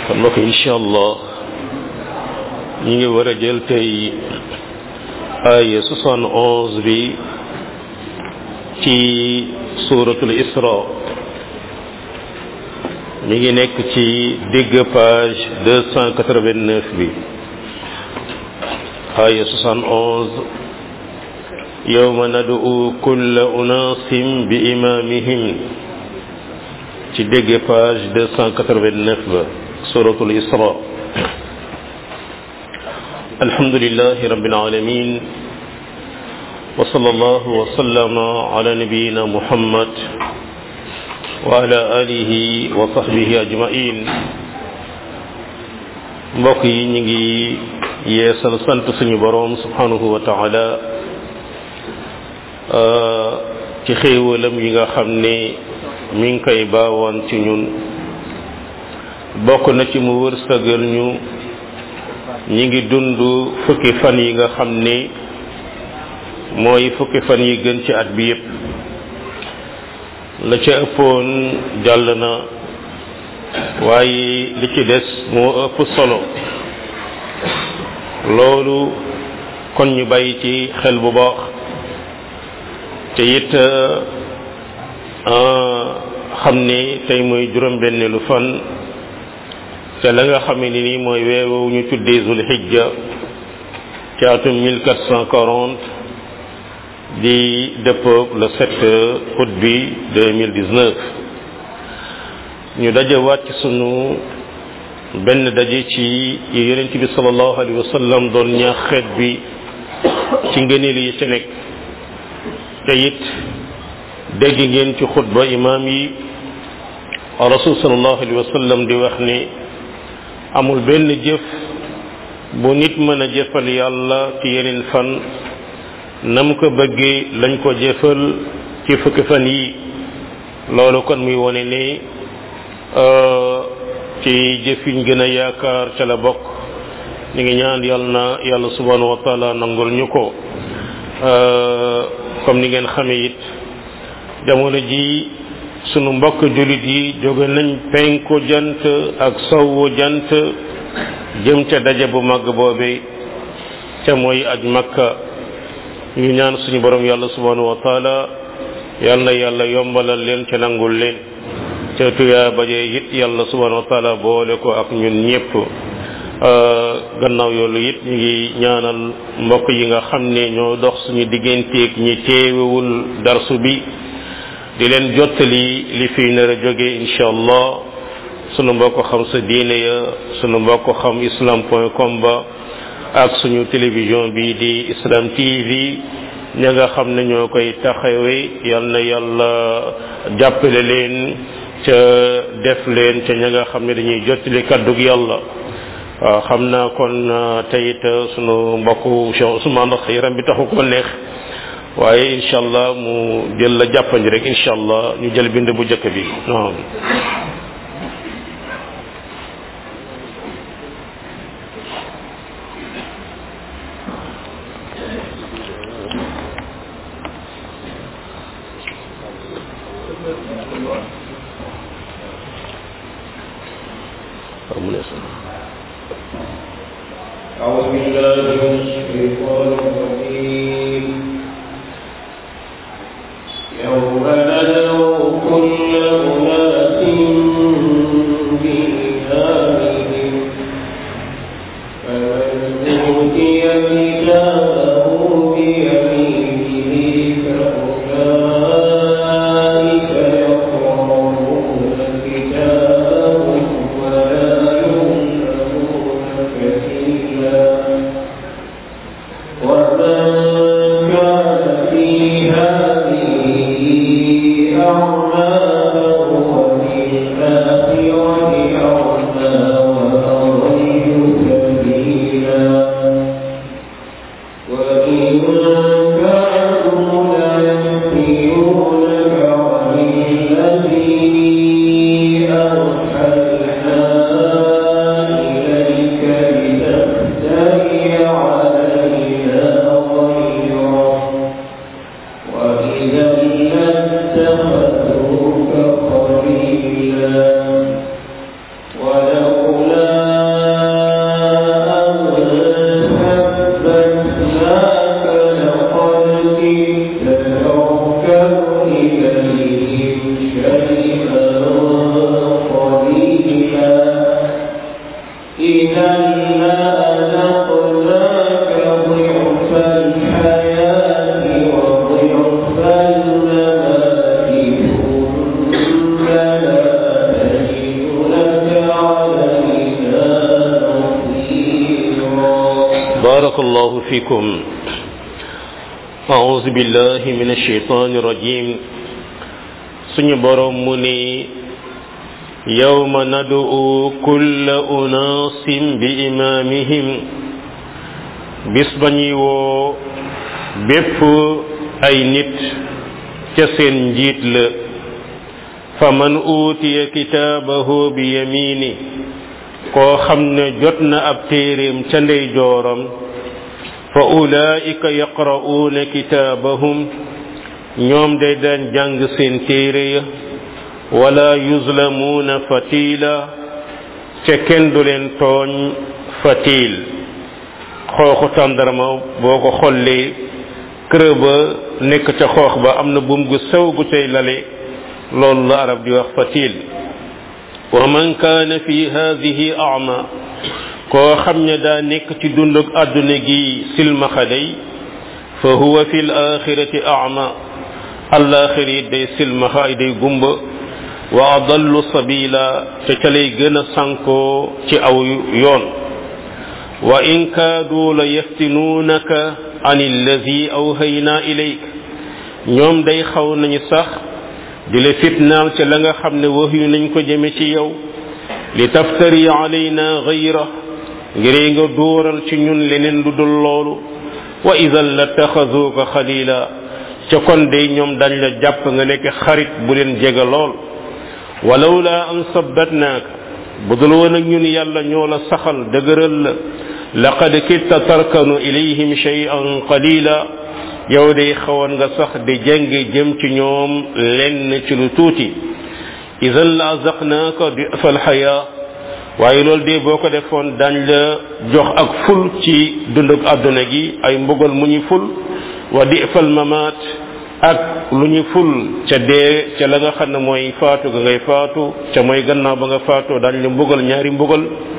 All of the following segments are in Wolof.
kon mbokk incha allah ñi ngi war a jël tey aaya soixante onze bi ci suratul isra mi ngi nekk ci digg page deux cent quatre-vingt-neuf bi aaya soixante onze yawma nad'u kulla unaasin bi imaamihim ci dégg page deux cent quatre-vingt-neuf ba suratul isra alhamdulillahi rabbil alamin wa sallallahu wa sallama ala nabiyyina muhammad wa ala alihi wa sahbihi ajmain mbokk yi ñu ngi yeesal sant suñu boroom subhanahu wa taala ci xéewalam yi nga xam ne mi ngi koy baawoon ci ñun bokk na ci mu wërsëgal ñu ñi ngi dund fukki fan yi nga xam ne mooy fukki fan yi gën ci at bi yépp la ca ëppoon jàll na waaye li ci des moo ëpp solo loolu kon ñu bàyyi ci xel bu baax te it xam ne tey mooy juróom-benneelu fan te la nga xam ne ni mooy weewu ñu tuddee zul hijja ci atum 1440 di dëppoog le 7 août bi 2019 ñu dajewaat ci sunu benn daje ci yonent bi sallallahu alayhi wa sallam doon ñaax xeet bi ci ngëneel yi ci nekk te it dégg ngeen ci xutba imaam yi rasul sallallahu alayhi wa sallam di wax ni amul benn jëf bu nit mën a jëfal yàlla ci yeneen fan nam ko bëggee lañ ko jëfal ci fukki fan yi loolu kon muy wone ne ci jëf yiñ gën a yaakaar ca la bokk ñu ngi ñaan yàlla na yàlla subhanahu wa taala nangul ñu ko comme ni ngeen xamee it jamono ji sunu mbokk jullit yi jóge nañ penku jant ak sowwu jant jëm ca daje bu mag boobe ca mooy aj makka ñu ñaan suñu borom yàlla subhanahu wa taala yal na yàlla yombalal leen ca nangul leen ca tuyaa baje it yàlla subhanahu wa taala boole ko ak ñun ñépp gannaaw yoolu it ñu ngi ñaanal mbokk yi nga xam ne ñoo dox suñu digganteeg ñi teewewul darsu bi di leen jottali li fi nar a jóge incha allah sunu mbokk xam sa diine ya sunu mbokk xam islam point com ba ak suñu télévision bi di islam tv ña nga xam ne ñoo koy taxawee yal na yàlla jàppale leen ca def leen ca ña nga xam ne dañuy jottali kaddug yàlla waaw xam naa kon teyit sunu mbokku Cheikh Ousmane ndax yaram bi taxu ko neex waaye incha allah mu jël la jàppandi rek incha allah ñu jël bind bu njëkk bi non أعوذ بالله من الشيطان الرجيم يوم ندعو كل أناس بإمامهم فمن أوتي كتابه بيمينه فأولئك يقرؤون كتابهم ولا يظلمون فتيلا ومن كان في هذه أعمى فهو في الآخرة أعمى إذا لأذقناك ضعف الحياة وضعف الممات ثم لا تجد لك علينا نصيرا بارك الله فيكم أعوذ بالله من الشيطان الرجيم suñu borom mu ni yawma nad'u kulla unaasin bi imaamihim bis ba ñuy woo bépp ay nit ca seen njiit la fa man uutiya kitaabahu bi yamini koo xam ne jot na ab téeréem ca ndeyjooram fa ulaa'ika yaqra'uuna kitaabahum ñoom day daan jàng seen téere ya wala yuzlamuuna fatila ca kenn du leen tooñ fatil xooxu tàndarma boo ko xollee kër ba nekk ca xoox ba am na buum gu sew gu cay lale loolu la arab di wax fatil wa man kaana fi hadihi ama koo xam ne daa nekk ci dundug àdduna gi silmaxa day fa huwa fi l axirati ama àllaaxir yi day silmaxa ay day gumba wa adallu sabila te ca lay gën a sankoo ci aw yoon wa in kaadu la yaftinuunaka an allazi awhayna ilayk ñoom day xaw nañu sax di la fitnaal ca la nga xam ne wax yu nañ ko jëme ci yow li taftari alayna gayra ngir nga dóoral ci ñun leneen lu dul loolu wa idan la taxaduuka xalila ca kon de ñoom dañ la jàpp nga nekk xarit bu leen jege lool walaw la an sabbatnaaka bu dul woon ak ñun yàlla ñoo la saxal dëgëral la laqad kitta tarkanu ilayhim shay'an qalila yow day xawoon nga sax di jeng jëm ci ñoom lenn ci lu tuuti idan la azaqnaaka di fal xayaa waaye loolu de boo ko defoon dañ la jox ak ful ci dundug àdduna gi ay mbugal mu ñu ful wa di fal mamaat ak lu ñu ful ca dee ca la nga xam ne mooy faatu ga ngay faatu ca mooy gannaaw ba nga faatoo dañ la mbugal ñaari mbugal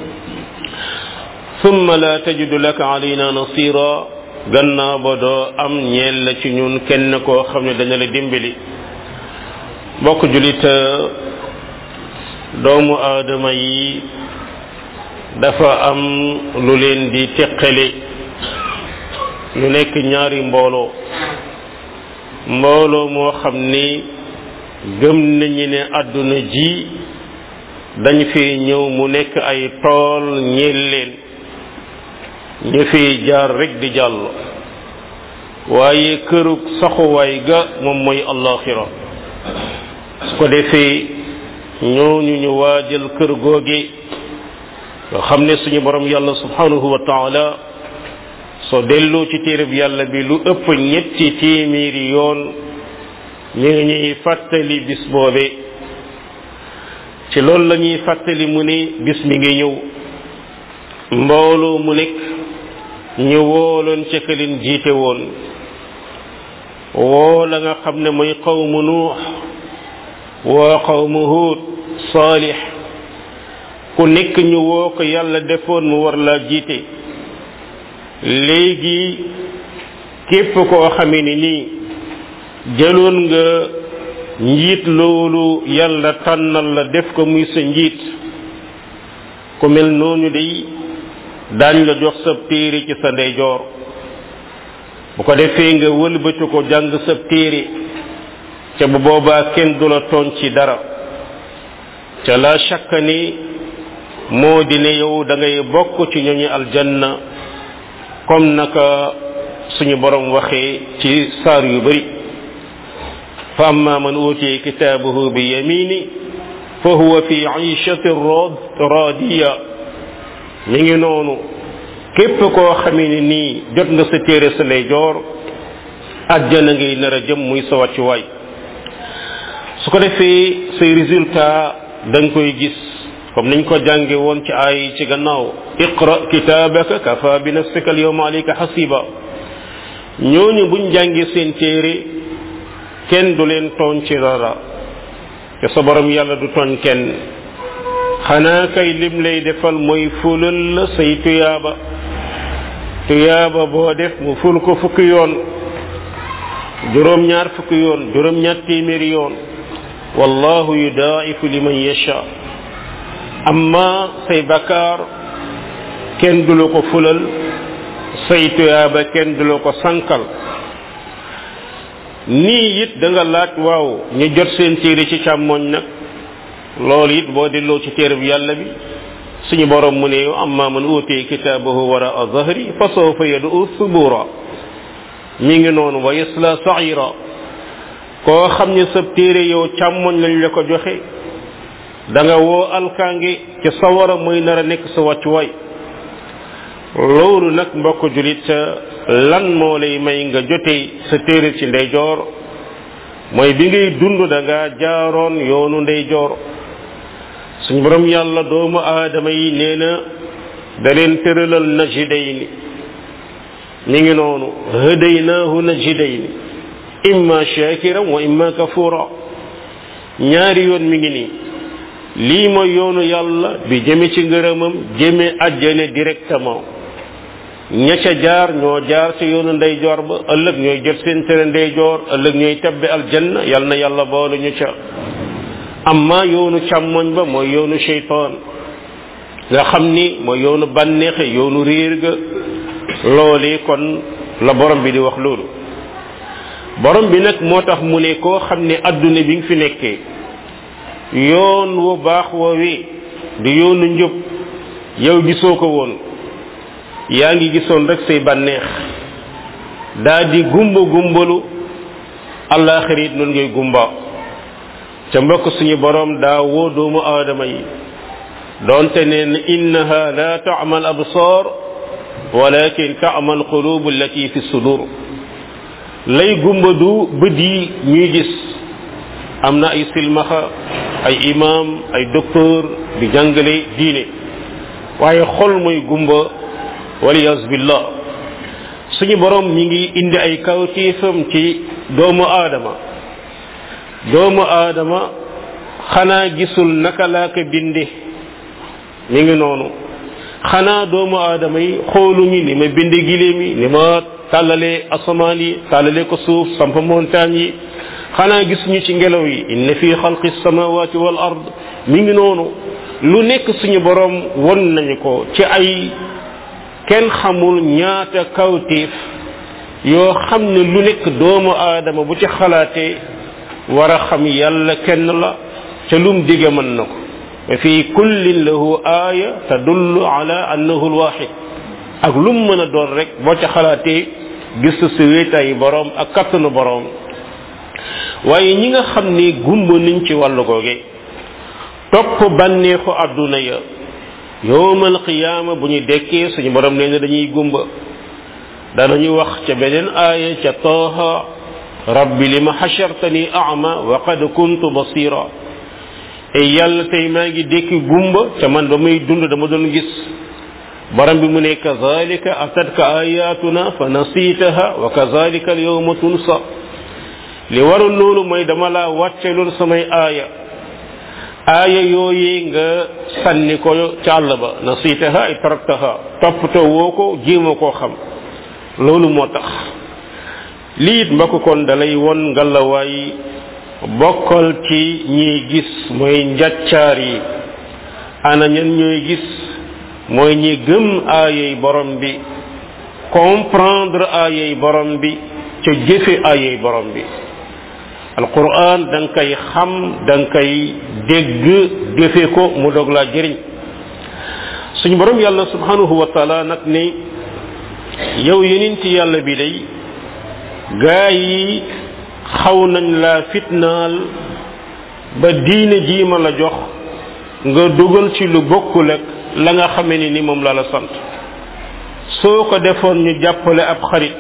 summa la tajidu laka alayna nasira gannaaw ba doo am ñeel la ci ñun kenn koo xam ne dana la dimbali mbokk julit doomu aadama yi dafa am lu leen di teqale ñu nekk ñaari mbooloo mbooloo moo xam ni gëm nañu ne àdduna ji dañ fi ñëw mu nekk ay tool ñeel leen ñu fi jaar rek di jàll waaye kërug saxuwaay ga moom mooy allaxira su ko defee ñooñu ñu waajal kër googe nga xam ne suñu borom yàlla subhanahu wa taala soo delloo ci téereb yàlla bi lu ëpp ñetti téeméeri yoon ñu ngi ñuy fàttali bis boobe ci loolu la ñuy fàttali mu ne bis mi ngi ñëw mbooloo mu nekk ñu wooloon ca ka leen jiite woon woo la nga xam ne mooy qawmu nuux woo qawmu huud saalix ku nekk ñu woo ko yàlla defoon mu war laa jiite léegi képp koo xamee ni nii jëloon nga njiit loolu yàlla tànnal la def ko muy sa njiit ku mel noonu day daañ la jox sab téere ci sa ndeyjoor bu ko defee nga wëlbati ko jàng sab téere ca bu boobaa kenn du la tooñ ci dara ca la shakka ni moo di ne yow da ngay bokk ci ñooñu aljanna comme naka suñu borom waxee ci saar yu bari fa amma man utiya kitaabahu bi yamini fa huwa fi ishatin radiya mi ngi noonu képp koo xamee ni nii jot nga sa téere sa lay joor àjjana ngay nar a jëm muy sa wàccuwaay su ko defee say résultat da nga koy gis comme niñ ko jànge woon ci ay ci gannaaw iqra kitabaka kafa bi nafsika al yawma alayka hasiba ñooñu buñ jàngee seen téere kenn du leen tooñ ci dara te sa borom yàlla du tooñ kenn xanaa kay lim lay defal mooy fulal la say tuyaaba tuyaaba boo def mu ful ko fukki yoon juróom ñaar fukki yoon juróom ñaar téeméeri yoon wallahu yudaifu liman yasha amma say bakkaar kenn du la ko fulal say tuyaaba kenn du la ko sankal nii it da nga laaj waaw ñu jot seen téere ci càmmoñ nag loolu it boo delloo ci téere bi yàlla bi suñu borom mu ne yow amma man uutee kitaabahu wara a zahri fa sawfa yad'u subura mi ngi noonu wa yasla sa'ira koo xam ne sa téere yow càmmoñ lañ la ko joxe da nga woo alkaange ci sawara muy nar a nekk sa wàccuwaay loolu nag mbokk julit lan moo lay may nga jotee sa téere ci ndeyjoor mooy bi ngay dund da nga jaaroon yoonu ndeyjoor suñu borom yàlla doomu aadama yi nee na da leen tëralal najidayni mi ngi noonu hadaynaahu najidayni imma shakiran wa imma kafura ñaari yoon mi ngi nii lii mooy yoonu yàlla bi jëme ci ngërëmam jëme àjjane directement ña ca jaar ñoo jaar ci yoonu ndeyjoor ba ëllëg ñooy jot seen tere ndeyjoor ëllëg ñooy tabbe aljanna yal na yàlla boole ñu ca amma yoonu càmmoñ ba mooy yoonu sheytaan nga xam ni mooy yoonu bànneexe yoonu réer ga loole kon la borom bi di wax loolu borom bi nag moo tax mu ne koo xam ne adduna bi nga fi nekkee yoon wu baax woowi di yoonu njub yow gisoo ko woon yaa ngi gisoon rek say bànneex daa di gumba gumbalu àllaaxira it noonu ngay gumba ca mbokk suñu borom daa woo doomu aadama yi doonte neen innaha la ta'mal absar walakin ta'mal qulub allati fi sudur lay gumba du bët yi ñuy gis am na ay silmaxa ay imam ay docteur di jàngale diine waaye xol mooy gumba waliyas billah suñu borom ñi ngi indi ay kawtiifam ci doomu aadama doomu aadama xanaa gisul naka laa ko binde mi ngi noonu xanaa doomu aadama yi xooluñu ni ma binde giléem yi ni ma tàllale asamaan yi tàllale ko suuf samp montagne yi xanaa gisuñu ci ngelaw yi inna fi xalqi samawati wal ard mi ngi noonu lu nekk suñu borom won nañu ko ci ay kenn xamul ñaata kawtiif yoo xam ne lu nekk doomu aadama bu ci xalaatee war a xam yàlla kenn la ca lum dige mën na ko wa fi kullin lahu aaya tadullu ala annahu alwahid ak lum mën a doon rek boo ca xalaatee gis sa wéetaay borom ak kattanu borom waaye ñi nga xam ne gumba niñ ci wàllu googe topp bànneexu àdduna ya yowmal qiyaama bu ñu dekkee suñu borom nee na dañuy gumba danañu wax ca beneen aaya ca taaha rabbi lima xashartani ama wa qad kuntu basira e yàlla tey maa ngi dekki gumba ca man ba muy dund dama doon gis borom bi mu ne kazalika atatka ayatuna fa nasitaha wa kazalika al yawma tunsa li waroon loolu mooy dama laa wàcce loolu samay aaya aaya yooyee nga sànni ko ca àll ba nasitaha ay taraktaha toppatoo woo ko jéema koo xam loolu moo tax lii it mbokk kon dalay won ngalawaay bokkal ci ñiy gis mooy njaccaar yi ana ñan ñooy gis mooy ñi gëm aayay borom bi comprendre aayay borom bi ca jëfe aayay borom bi alquran da nga koy xam da nga koy dégg jëfe ko mu dog laa jëriñ suñu borom yàlla subhanahu wa taala nag ne yow yeneen ci yàlla bi day gaa yi xaw nañ laa fitnaal ba diine jii ma la jox nga dugal ci lu bokkul ak la nga xamee ni ni moom la la sant soo ko defoon ñu jàppale ab xarit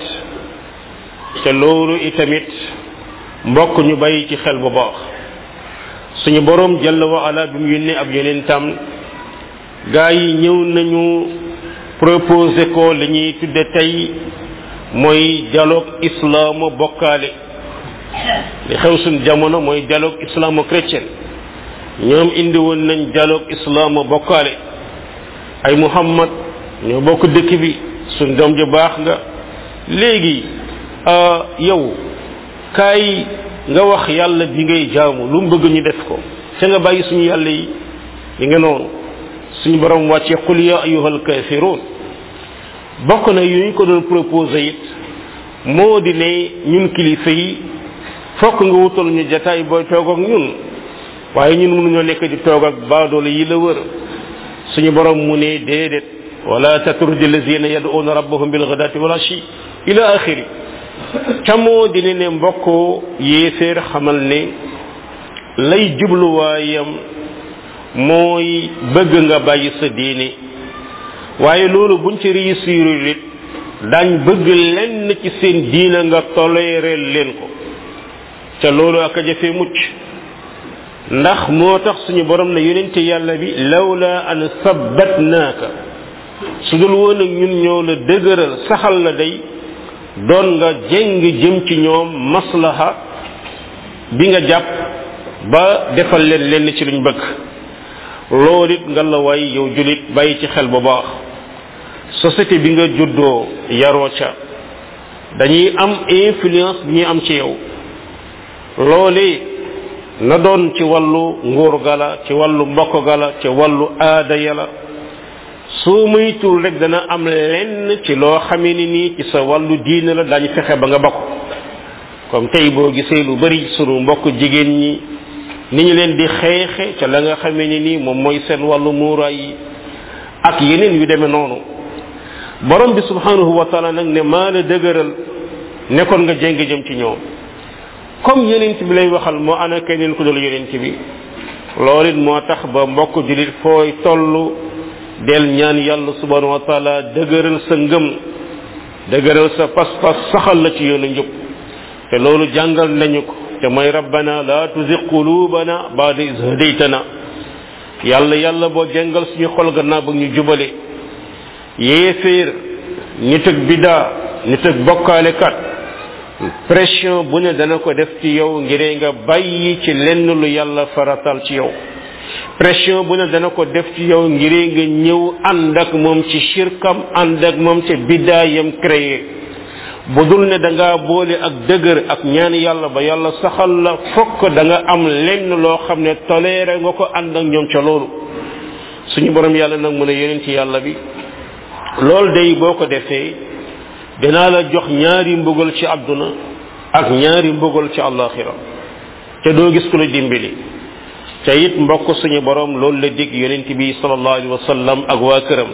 te loolu itamit mbokk ñu bàyyi ci xel bu baax suñu borom jalla wa ala bi mu yónnee ab yeneen tam gaa yi ñëw nañu proposé ko li ñuy tudde tey mooy dialogue islamo bokkaale li xew suñ jamono mooy dialogue islamo chrétien ñoom indi woon nañ dialogue islam bokkaale ay muhammad ñoo bokk dëkk bi suñ doom ju baax nga léegi yow kaay nga wax yàlla bi ngay jaamu lu mu bëgg ñu def ko ca nga bàyyi suñu yàlla yi yi nga noonu suñu borom wàccee qul ya ayuhal kafirun bokk na yu ñu ko doon proposé it moo di ne ñun kilifa yi fokk nga wutal ñu jataay booy toog ak ñun waaye ñun mënuñoo nekk di toog ak baadoole yi la wër suñu borom mu ne déedéet wala tatrudi lazina yad'una rabbahum bil ghadati wal ashi ila akhiri camoo dina ne mbokk yéeféer xamal ne lay jubluwaayam mooy bëgg nga bàyyi sa diine waaye loolu buñ ci réussir it dañ bëgg lenn ci seen diina nga toléreel leen ko ca loolu ak a jafee mucc ndax moo tax suñu borom ne yonente yàlla bi lawla an sabbatnaaka su dul woon ak ñun ñoo la dëgëral saxal la day doon nga jeng jëm ci ñoom maslaha bi nga jàpp ba defal leen lenn ci luñ bëgg loolu it nga la waay yow julit bàyyi ci xel bu baax société bi nga juddoo yaroo ca dañuy am influence bi ñuy am ci yow loolee na doon ci wàllu nguur gala ci wàllu mbokk gala ci wàllu aada yala soo muytul rek dana am lenn ci loo xamee ni nii ci sa wàllu diine la dañu fexe ba nga bokk comme tey boo gisee lu bari sunu mbokk jigéen ñi ni ñu leen di xeexe ca la nga xamee ni nii moom mooy seen wàllu muuraay yi ak yeneen yu demee noonu borom bi subhanahu wa taala nag ne maa la dëgëral nekkoon nga jéng jëm ci ñoom comme yonent bi lay waxal moo ana keneen ku dul yonent bi loolu it moo tax ba mbokk julit fooy toll del ñaan yàlla subhanahu wa taala dëgëral sa ngëm dëgëral sa pas-pas saxal la ci yoonu njub te loolu jàngal nañu ko te mooy rabbana la tuzigh qulubana ba'da iz hadaytana yàlla yàlla boo jàngal suñu xol gannaaw ba ñu jubale yéeféer nit ak bidaa nit ak bokkaalekat pression bu ne dana ko def ci yow ngir nga bàyyi ci lenn lu yàlla faratal ci yow pression bu ne dana ko def ci yow ngir nga ñëw ànd ak moom ci shirkam ànd ak moom ci bidaayam créé bu dul ne da ngaa boole ak dëgër ak ñaan yàlla ba yàlla saxal la fokk da nga am lenn loo xam ne toléré nga ko ànd ak ñoom ca loolu suñu borom yàlla nag mu ne yeneen ci yàlla bi loolu day boo ko defee dinaa la jox ñaari mbugal ci àdduna ak ñaari mbugal ci àllaaxira te doo gis ku la dimbali te it mbokk suñu borom loolu la dig yonent bi sallallahu alayhi wa sallam ak waa këram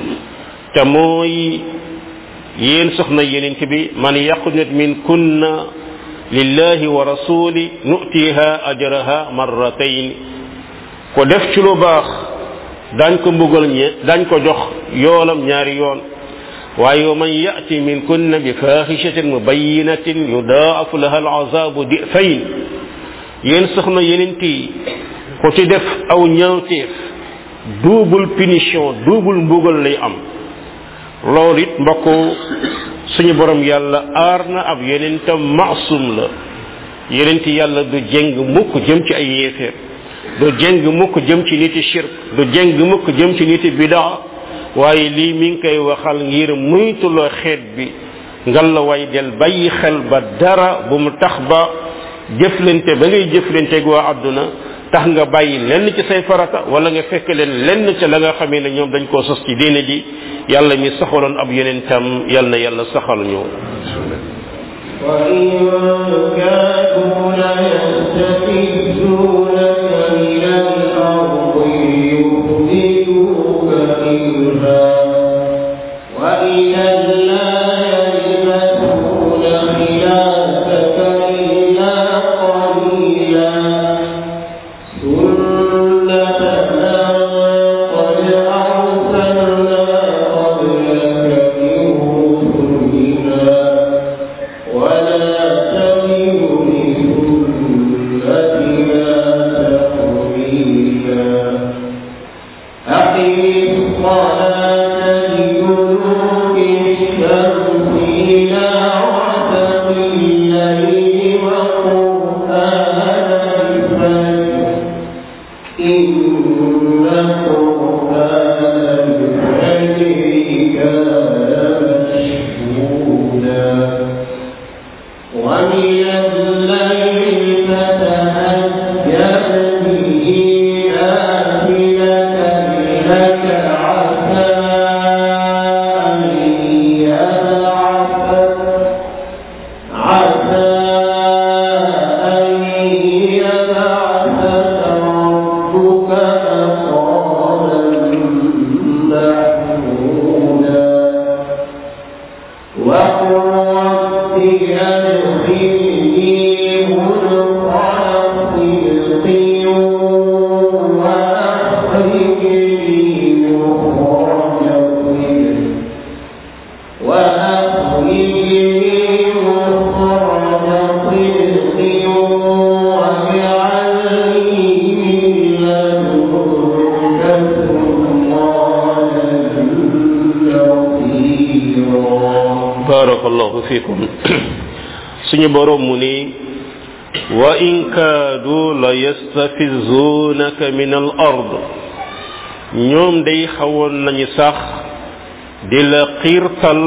te mooy yéen soxna yonent bi man yaqnut min kunna lillahi wa rasuli nutiha ajraha marratayn ko def ci lu baax dañ ko mbugal ñe dañ ko jox yoolam ñaari yoon waaye man yati min kunna bi fahishatin mubayinatin yudaafu laha alazabu difayn yéen soxna yenent yi ku ci def aw ñaawteef double punition double mbugal lay am loolu it mbokk suñu borom yàlla aar na ab yenentam maasum la yenent yàlla du jeng mukk jëm ci ay yéeféer du jeng mukk jëm ci niti shirk du jeng mukk jëm ci niti bidaa waaye lii mi ngi koy waxal ngir muytuloo xeet bi ngal la way del bàyyi xel ba dara bu mu tax ba jëflante ba ngay jëflanteeg waa àdduna tax nga bàyyi lenn ci say farata wala nga fekk leen lenn ca la nga xamee ne ñoom dañ koo sos ci diine ji yàlla mi saxaloon ab yeneen tam yàlla na yàlla saxal ñu وإن كادوا ليستفزونك من الأرض ليخرجوك منها وإذا لا يلبثون خلافك إلا قليلا سنة من قد أرسلنا قبلك من رسلنا ولا تجد لسنتنا تحويلا أقم الصلاة لدلوك الشمس إلى غسق الليل وقرآن الفجر إن محمودا وقل رب أدخلني مدخل صدق وأخرجني مخرج صدق وأخرجني مخرج صدق واجعل لي من لدنك سلطانا نصيرا barakallahu fikum suñu borom mu ni wa in kaadu la yastafizunaka min al ard ñoom day xawoon nañu sax di la xiirtal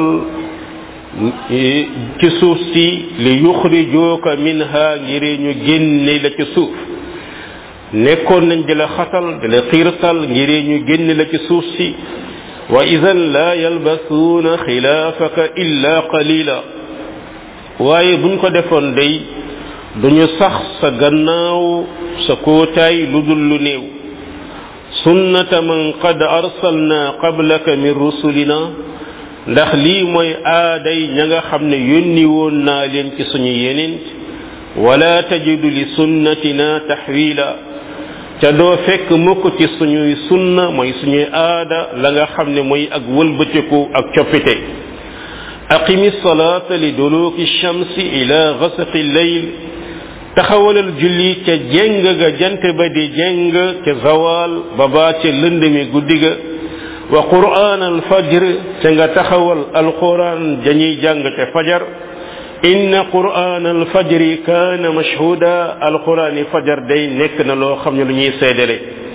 ci suuf si li yuxrijuuka minha ngir ñu génne la ci suuf nekkoon nañ di la xatal di la xiirtal ngir ñu génne la ci suuf si wa idan la yalbasuuna xilaafaka illa qalila waaye buñ ko defoon day duñu sax sa gannaaw sa kootaay lu dul lu néew sunnata man qad arsalna qablaka min rusulina ndax lii mooy aaday ña nga xam ne yónni woon naa leen ci suñu yenent wala tajidu li sunnatina taxwila ca doo fekk mukk ci suñuy sunna mooy suñuy aada la nga xam ne mooy ak wëlbatiku ak coppite aqimi salaata li duluki shamsi ila gasaqi leyl taxawalal julli ca jeng ga jant ba di jeng ca zawal ba baa ca lënd mi guddi ga wa qur'an al fajr ca nga taxawal alquran dañuy jàng ca fajar inna qur'an al fajri kaana mashhuda alqurani fajar day nekk na loo xam ne lu ñuy seedale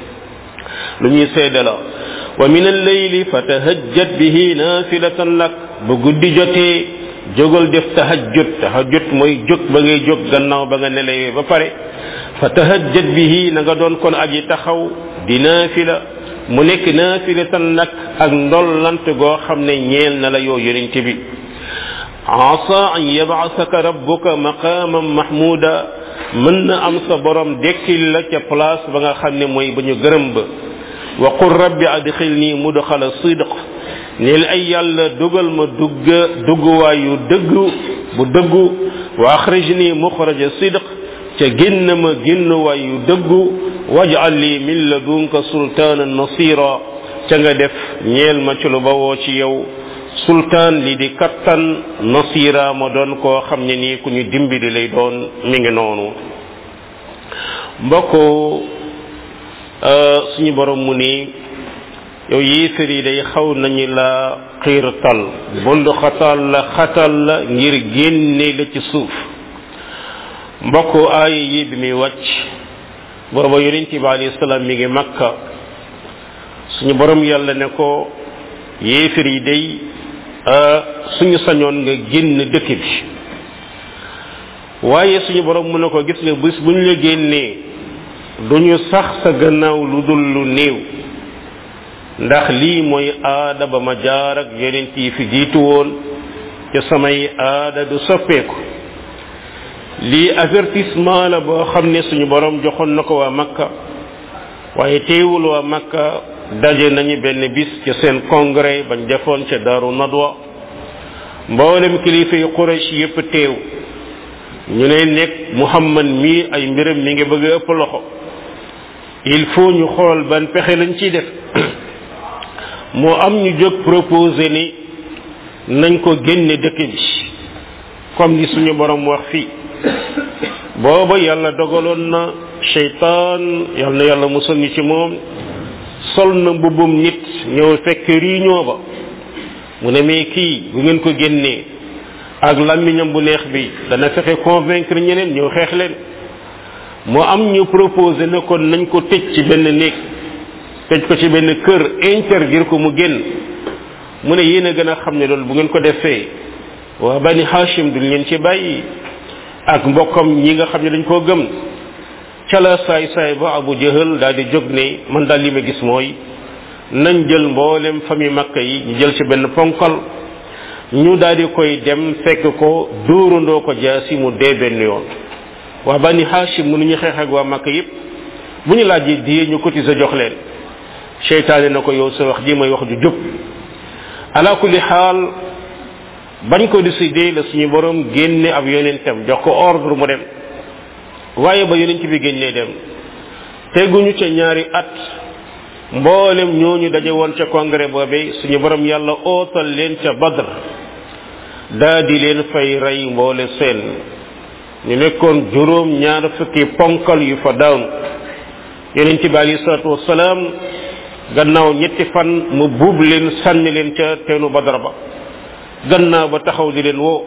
lu ñuy seedala wa min alleyli fatahajjat bihi nafilatan lak bu guddi jotee jógal def tahajjud tahajjud mooy jóg ba ngay jóg gannaaw ba nga nelawee ba pare fatahajjat bihi na nga doon kon aji taxaw di naafila mu nekk naafilatan lak ak ndollant goo xam ne ñeel na la yoo yonente bi asa an yabasaka rabbuka maqaman mahmuda mën na am sa borom dekkil la ca place ba nga xam ne mooy ba ñu gërëm ba wa qul rabbi adxilni mudxala sidq neel ay yàlla dugal ma dugg dugguwaayu dëgg bu dëggu wa axrijni muxraja sidq ca génn ma génnuwaayu dëggu waj'al li min ladunka sultaanan nasira ca nga def ñeel ma ci lu bawoo ci yow sultaan li di kattan nasira ma doon koo xam ne nii ku ñu dimbali lay doon mi ngi noonu mbokk suñu borom mu ni yow yéefar yi day xaw nañu la xiirtal bund xatal la xatal la ngir génne la ci suuf mbokk aaya yi bi muy wàcc booba yonent bi alayhi salaam mi ngi makka suñu borom yàlla ne ko yéefar yi day suñu sañoon nga génn dëkk bi waaye suñu borom mu ne ko gis nga bis bu ñu la génnee duñu sax sa gannaaw lu dul lu néew ndax lii mooy aada ba ma jaar ak yonent yi fi jiitu woon ca samay aada du soppeeku lii avertissement la boo xam ne suñu borom joxoon na ko waa makka waaye teewul waa makka daje nañu benn bis ca seen congrès bañ defoon ca daaru nadwa mboolem kilifa yu quraish yépp teew ñu ne nekk muhammad mii ay mbiram mi ngi bëgg a ëpp loxo il faut ñu xool ban pexe lañ ciy def moo am ñu jóg proposé ni nañ ko génne dëkk bi comme ni suñu borom wax fii booba yàlla dogaloon na cheytaan yal na yàlla musal ñu ci moom sol na mbubbum nit ñëw fekk réunion ba mu ne mais kii bu ngeen ko génnee ak làmmiñam bu neex bi dana fexe convaincre ñeneen ñëw xeex leen moo am ñu proposé ne kon nañ ko tëj ci benn néeg tëj ko ci benn kër interdire ko mu génn mu ne yéen a gën a xam ne loolu bu ngeen ko defee waa bani hashim duñ leen ci bàyyi ak mbokkam ñi nga xam ne dañ koo gëm ca la saay saay ba abu jahal daal di jóg ne man daal li ma gis mooy nañ jël mboolem famille makka yi ñu jël ci benn ponkal ñu daal di koy dem fekk ko dóorandoo ko jaasi mu dee benn yoon waa bani hashim mënuñu xeex ak waa makka yépp bu ñu laajee diye ñu cotiser jox leen seytaane na ko yow sa wax ji may wax ju jub ala kulli xaal bañ ko décidé la suñu borom génne ab yonentam jox ko ordre mu dem waaye ba yonent bi génnee dem teguñu ca ñaari at mboolem ñooñu daje woon ca congrès boobe suñu borom yàlla ootal leen ca badr daa di leen fay rey mboole seen ñu nekkoon juróom ñaar fukki ponkal yu fa daanu yonent bi alayhi salaatu wasalaam gannaaw ñetti fan mu buub leen sànni leen ca teenu badar ba gannaaw ba taxaw di leen woo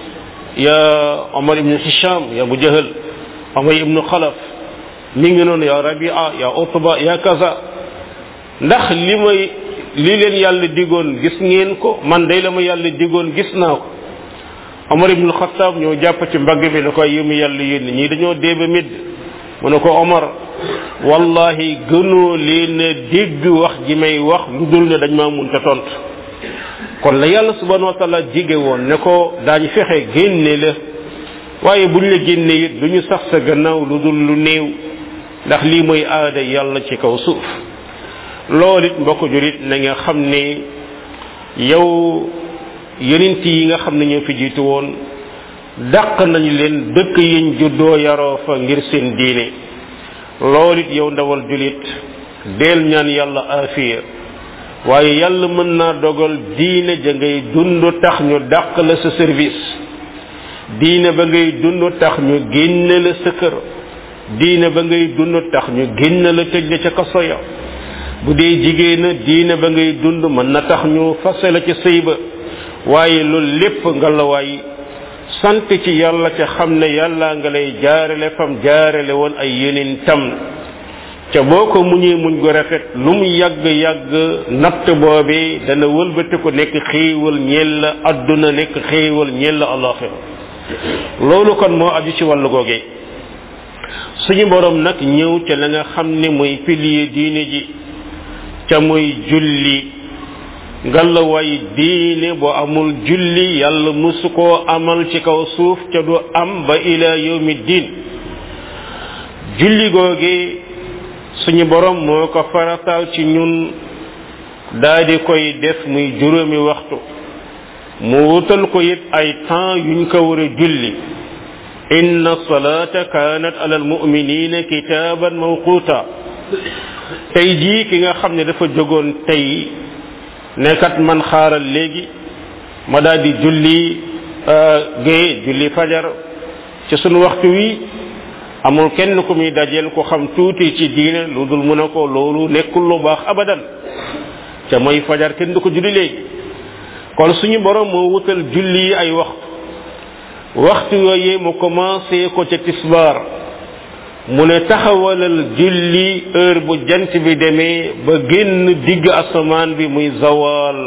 ya omar ibnu hisham ya abu jahal omar ibnu xalaf mi ngi noonu ya rabia ya utba ya kaza ndax li may li leen yàlla digoon gis ngeen ko man day la ma yàlla digoon gis naa ko omar ibnu xataab ñoo jàpp ci mbagg bi ne ko yi mu yàlla yónni ñii dañoo déeba midd mu ne ko omar wallahi gënoo leen a dégg wax ji may wax lu dul ne dañ maa mun te tontu kon la yàlla subhanahu wa taala jige woon ne ko daañu fexe génne la waaye buñ la génne it du ñu sax sa gannaaw lu dul lu néew ndax lii mooy aada yàlla ci kaw suuf loolu it mbokk jurit na nga xam ne yow yonent yi nga xam ne ñoo fi jiitu woon dàq nañu leen dëkk yiñ juddoo yaroo fa ngir seen diine loolu it yow ndawal julit deel ñaan yàlla afiya waaye yàlla mën naa dogal diine ja ngay dund tax ñu dàq la sa service diine ba ngay dund tax ñu génne la sa kër diine ba ngay dund tax ñu génne la tëj la ca kaso ya bu dee jigéena diine ba ngay dund mën na tax ñu fase la ca sëy ba waaye loolu lépp nga la waay sant ci yàlla ca xam ne yàlla nga lay jaarale fam jaarale woon ay yeneen tam ca boo ko muñee muñ gu rafet lu mu yàgg yàgg natt boobee dana wëlbati ko nekk xéewal ñeel la adduna nekk xéewal ñeel la alaxira loolu kon moo aju ci wàllu googee suñu borom nag ñëw ca la nga xam ne mooy pilier diine ji ca muy julli ngalla way diine bu amul julli yàlla musu koo amal ci kaw suuf ca du am ba ila yawmi diin julli googee suñu borom moo ko farataal ci ñun daadi koy def muy juróomi waxtu mu wutal ko it ay temps yuñ ko war a julli inna salata kanat ala almuminina kitaban mawquta tey jii ki nga xam ne dafa jógoon tey nekkat man xaaral léegi ma daal di julli gée julli fajar ci sunu waxtu wi amul kenn ku muy dajeel ko xam tuuti ci diine lu dul mu ne ko loolu nekkul lu baax abadan ca mooy fajar kenn du ko julli léegi kon suñu borom moo wutal julli ay waxtu waxtu yooyee mu commencé ko ca tisbaar mu ne taxawalal julli heure bu jant bi demee ba génn digg asamaan bi muy zawal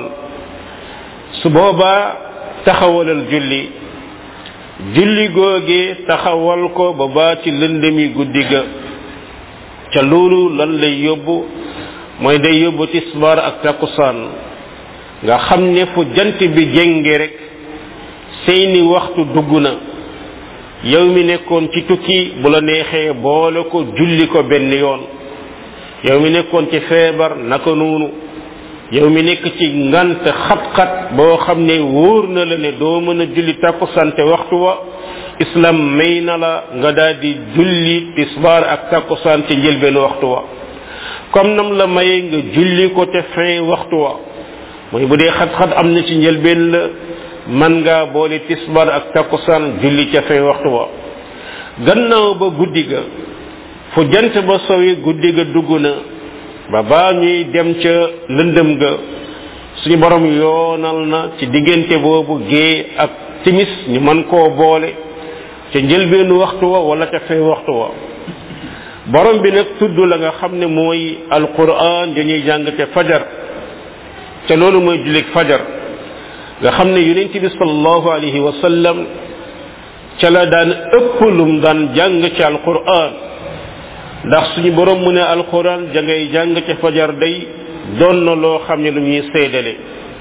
su boobaa taxawalal julli julli googee taxawal ko ba baa ci lëndëmi guddi ga ca loolu lan lay yóbbu mooy day yóbbu tisbaar ak takkusaan nga xam ne fu jant bi jénge rek seeni waxtu dugg na yow mi nekkoon ci tukki bu la neexee boole ko julli ko benn yoon yow mi nekkoon ci feebar naka noonu yow mi nekk ci ngant xat-xat boo xam ne wóor na la ne doo mën a julli takkusante waxtu wa islam may na la nga daal di julli tisbaar ak takkusaan ci njëlbeen waxtu wa comme nam la maye nga julli ko te fin waxtu wa mooy bu dee xat-xat am na ci njëlbeen la man ngaa boole tisbar ak takkusaan julli ca fay waxtu wa gannaaw ba guddi ga fu jant ba sowi guddi ga dugg na ba baa ñuy dem ca lëndëm ga suñu borom yoonal na ci diggante boobu gée ak timis ñu mën koo boole ca njëlbeenu waxtu wa wala ca fay waxtu wa borom bi nag tudd la nga xam ne mooy alquran dañuy jàng te fajar ca loolu mooy jullik fajar nga xam ne yonent bi sallallahu alayhi wa sallam ca la daan ëpp lum daan jàng ci alquran ndax suñu borom mu ne alquran ja ngay jàng ca fajar day doon na loo xam ne lu ñuy seedale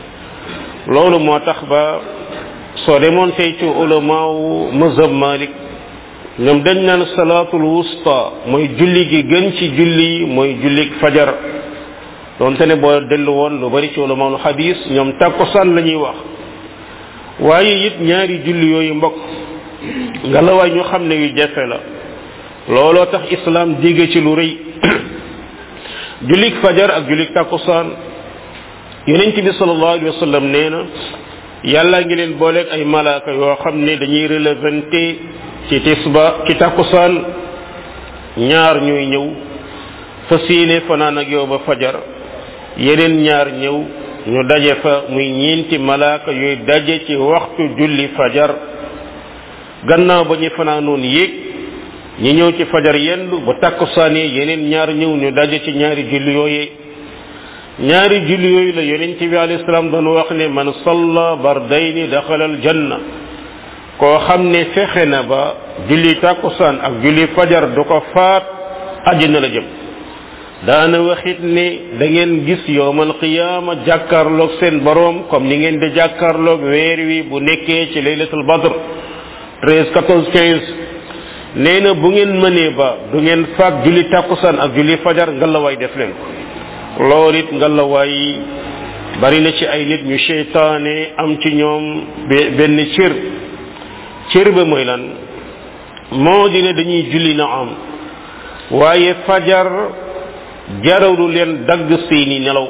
loolu moo tax ba soo demoon tey ci ulamaawu mazhab malik ñoom dañ naan salaatul wusta mooy julli gi gën ci julli yi mooy jullik fajar donte ne boo dellu woon lu bari ci wala maanu xadis ñoom takkusaan la ñuy wax waaye it ñaari julli yooyu mbokk nga la waay ñu xam ne yu jafe la looloo tax islam digge ci lu rëy jullik fajar ak jullik takkusaan yonent bi sallallahu alayhi wa sallam nee na yàlla ngi leen booleeg ay malaaka yoo xam ne dañuy relevanté ci tisba ci takkusaan ñaar ñuy ñëw fas yéene fanaan ak yow ba fajar yeneen ñaar ñëw ñu daje fa muy ñeenti malaaka yooyu daje ci waxtu julli fajar gannaaw ba ñu fanaanoon yéeg ñi ñëw ci fajar yendu ba takkusaanee yeneen ñaar ñëw ñu daje ci ñaari julli yooyee ñaari julli yooyu la yonent bi alayhi salaam doon wax ne man salla bardayni daxala al janna koo xam ne fexe na ba julli takkusaan ak julli fajar du ko faat àjjana la jëm daana waxit ne da ngeen gis yowmal qiyaama jàkkaarloog seen boroom comme ni ngeen di jàkkaarloog weer wi bu nekkee ci laylatul badr 13 14 15 nee na bu ngeen mënee ba du ngeen faat julli takkusaan ak julli fajar ngalawaay def leen ko loolu it ngalawaay bari na ci ay nit ñu seytaane am ci ñoom benn cër cër ba mooy lan moo di ne dañuy julli na am waaye fajar jaralu leen dagg seeni nelaw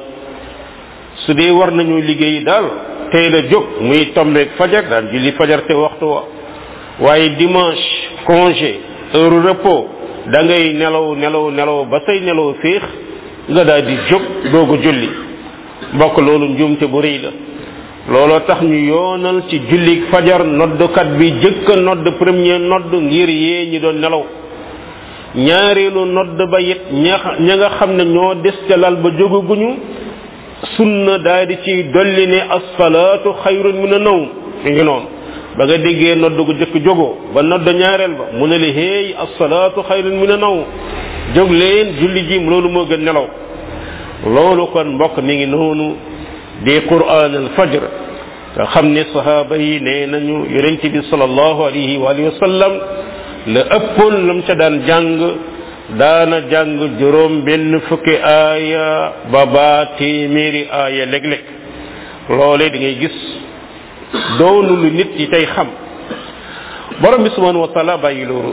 su dee war nañu liggéey daal tey la jóg muy tombeeg fajar daan julli fajar te waxtu wa waaye dimanche congé heure repos da ngay nelaw nelaw nelaw ba say nelaw féex nga daal di jóg doog a julli mbokk loolu njuumte bu rëy la looloo tax ñu yoonal ci julli fajar noddkat bi jëkk a nodd premier nodd ngir yee ñi doon nelaw ñaareelu nodd ba it ña ña nga xam ne ñoo des ca lal ba jógaguñu sunna daal di ci dolli ne asfalaatu xayrun min a nawm mi ngi noonu ba nga déggee nodd gu jëkk jógoo ba nodd ñaareel ba mu ne la héey asfalaatu xayrun min a nawm jóg leen julli ji loolu moo gën nelaw loolu kon mbokk mi ngi noonu di quran al fajr nga xam ne sahaaba yi nee nañu yonent bi salallahu alayhi wa alihi wa sallam la ëppoon lam ca daan jàng daana jàng juróom benn fukki aaya ba baa téeméeri aaya léeg-léeg loolee da ngay gis doonu lu nit yi tey xam borom bi subhanahu wa taala bàyyi loolu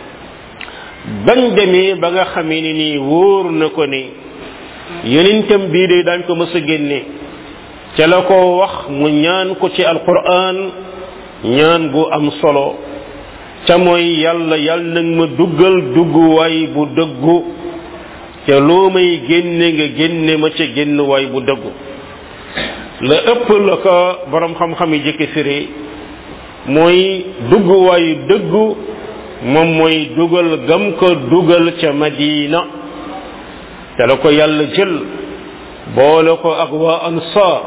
bañ demee ba nga xamee ni nii wóor na ko ni yonentam bii de daañ ko mës a génne ca la ko wax mu ñaan ko ci alquran ñaan gu am solo ca mooy yàlla yàlla nag ma duggal dugguwaay bu dëggu ca loo may génne nga génne ma ca génnuwaay bu dëggu la ëpp la ko borom xam-xam yi jëkke firi mooy dugguwaayu dëggu moom mooy dugal gam ko dugal ca madina ca la ko yàlla jël boole ko ak waa ansaar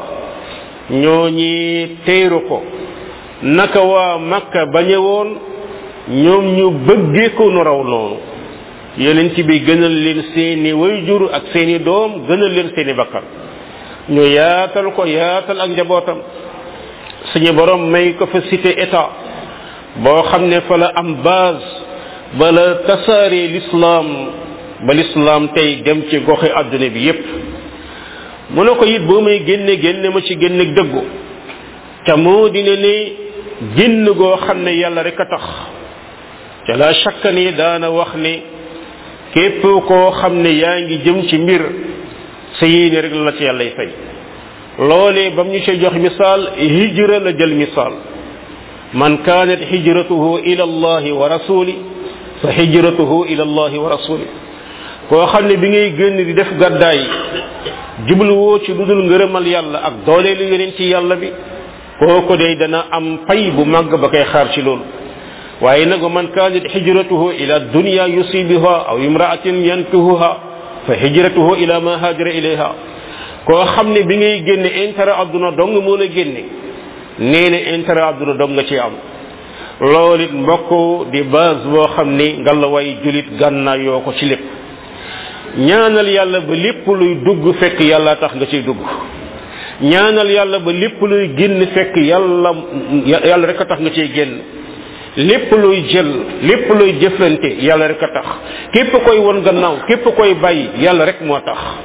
ñooñi teeru ko naka waa makka bañe woon ñoom ñu bëggee ko nu raw noonu yonent bi gënal leen seeni wayjur ak seeni doom gënal leen seeni bakkan ñu yaatal ko yaatal ak njabootam suñu borom may ko fa cité état boo xam ne fa la am base ba la tasaaree l'islam ba l'islam tey dem ci goxi àdduna bi yépp mu ne ko it boo may génne génne ma ci génne dëggu ca moo dina ne génn goo xam ne yàlla rek a tax ca la shakka ni daana wax ne képp koo xam ne yaa ngi jëm ci mbir sa yéene rek la ci yàllay fay loolee bam ñu ci jox misaal hijra la jël misaal man kaanat hijratuhu ila allahi wa rasuli fa hijratuhu ila allahi wa rasuli koo xam ne bi ngay génn di def gàddaay jubluwoo ci lu dul ngërëmal yàlla ak dooleelu yeneen ci yàlla bi kooku day dana am pay bu màgg ba koy xaar ci loolu waaye nag man kaanat hijratuhu ila dunya yusibuha aw imraatin yankihuha fa hijratuhu ila ma hajara ilayha koo xam ne bi ngay génne intérêt adduna dong moo la génne nee na intérêt adduna dong nga ci am loolu it mbokk di base boo xam ni ngallaway julit gànnaa yoo ko ci lépp ñaanal yàlla ba lépp luy dugg fekk yàlla tax nga ciy dugg ñaanal yàlla ba lépp luy génn fekk yàlla yàlla rek a tax nga ciy génn lépp luy jël lépp luy jëflante yàlla rek a tax képp koy won gannaaw képp koy bàyyi yàlla rek moo tax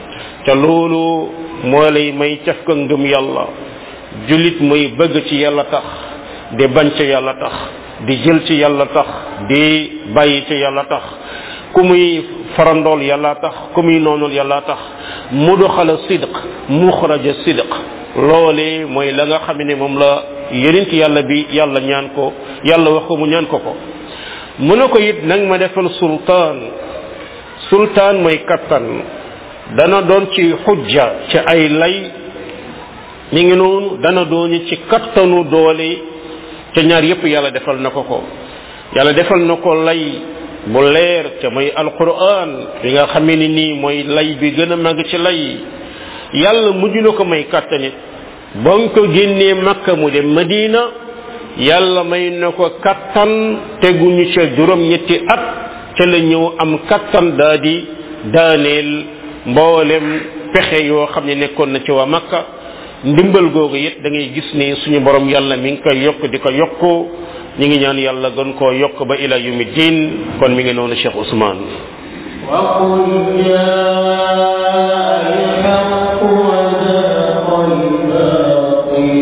ca loolu moo lay may caf ka ngëm yàlla julit muy bëgg ci yàlla tax di bañ ci yàlla tax di jël ci yàlla tax di bàyyi ci yàlla tax ku muy farandool yàlla tax ku muy noonul yàlla tax muduxala sidq muxraja sidq loole mooy la nga xam ne moom la yonent yàlla bi yàlla ñaan ko yàlla wax ko mu ñaan ko ko mu ne ko it nag ma defal sultaan sultaan mooy kattan dana doon ci xujja ci ay lay mi ngi noonu dana doon ci kattanu doole ca ñaar yépp yàlla defal na ko ko yàlla defal na ko lay bu leer ca mooy alquran bi nga xamee ni nii mooy lay bi gën a màgg ci lay yàlla mujj na ko may kattanit ba nga ko génnee makka mu dem madina yàlla may na ko kattan teguñu ca juróom ñetti at ca la ñëw am kattan daa di daaneel mboolem pexe yoo xam ne nekkoon na ci waa makka ndimbal googu it da ngay gis ni suñu borom yàlla mi ngi koy yokk di ko yokk ñi ngi ñaan yàlla gën koo yokk ba ila yumi din kon mi ngi noonu cheikh ousmane وقل جاء الحق وزهق الباطل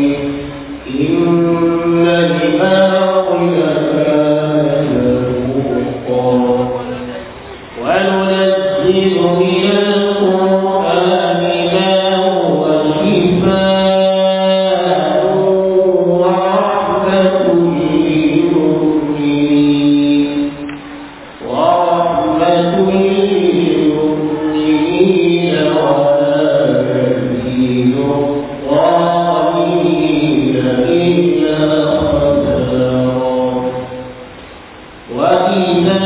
إن الباطل كان زهوقا وننزل من القرآن ما هو شفاء ورحمة للمؤمنين ورحمة للمؤمنين ولا يزيد الظالمين إلا خسارا وإذا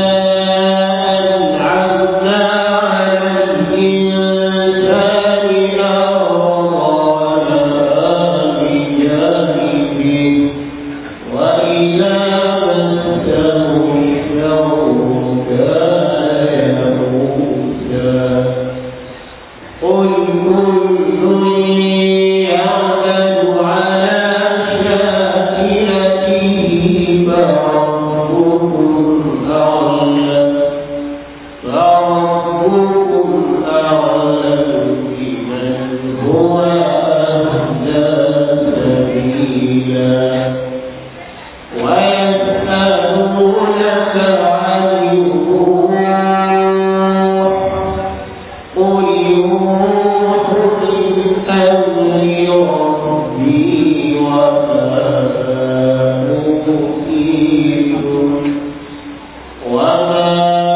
أنعمنا على الإنسان أرضى بجانبه وإذا مسه الشر كان يئوسا قل كل يعمل على شاكلته فربكم أعلم فربكم أعلم بمن هو أهدى سبيلا ويسألونك عن الروح قل الروح من أمر ربي وما أوتيتم وما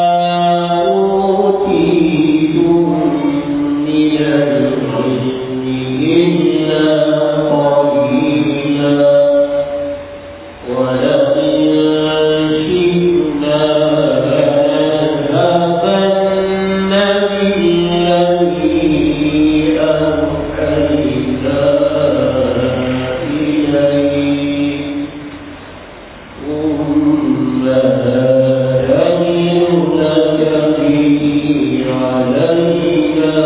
أوتيتم من العلم إلا قليلا ولئن شئنا لنذهبن بالذي أوحينا إليك ثم لا يجد لك به علينا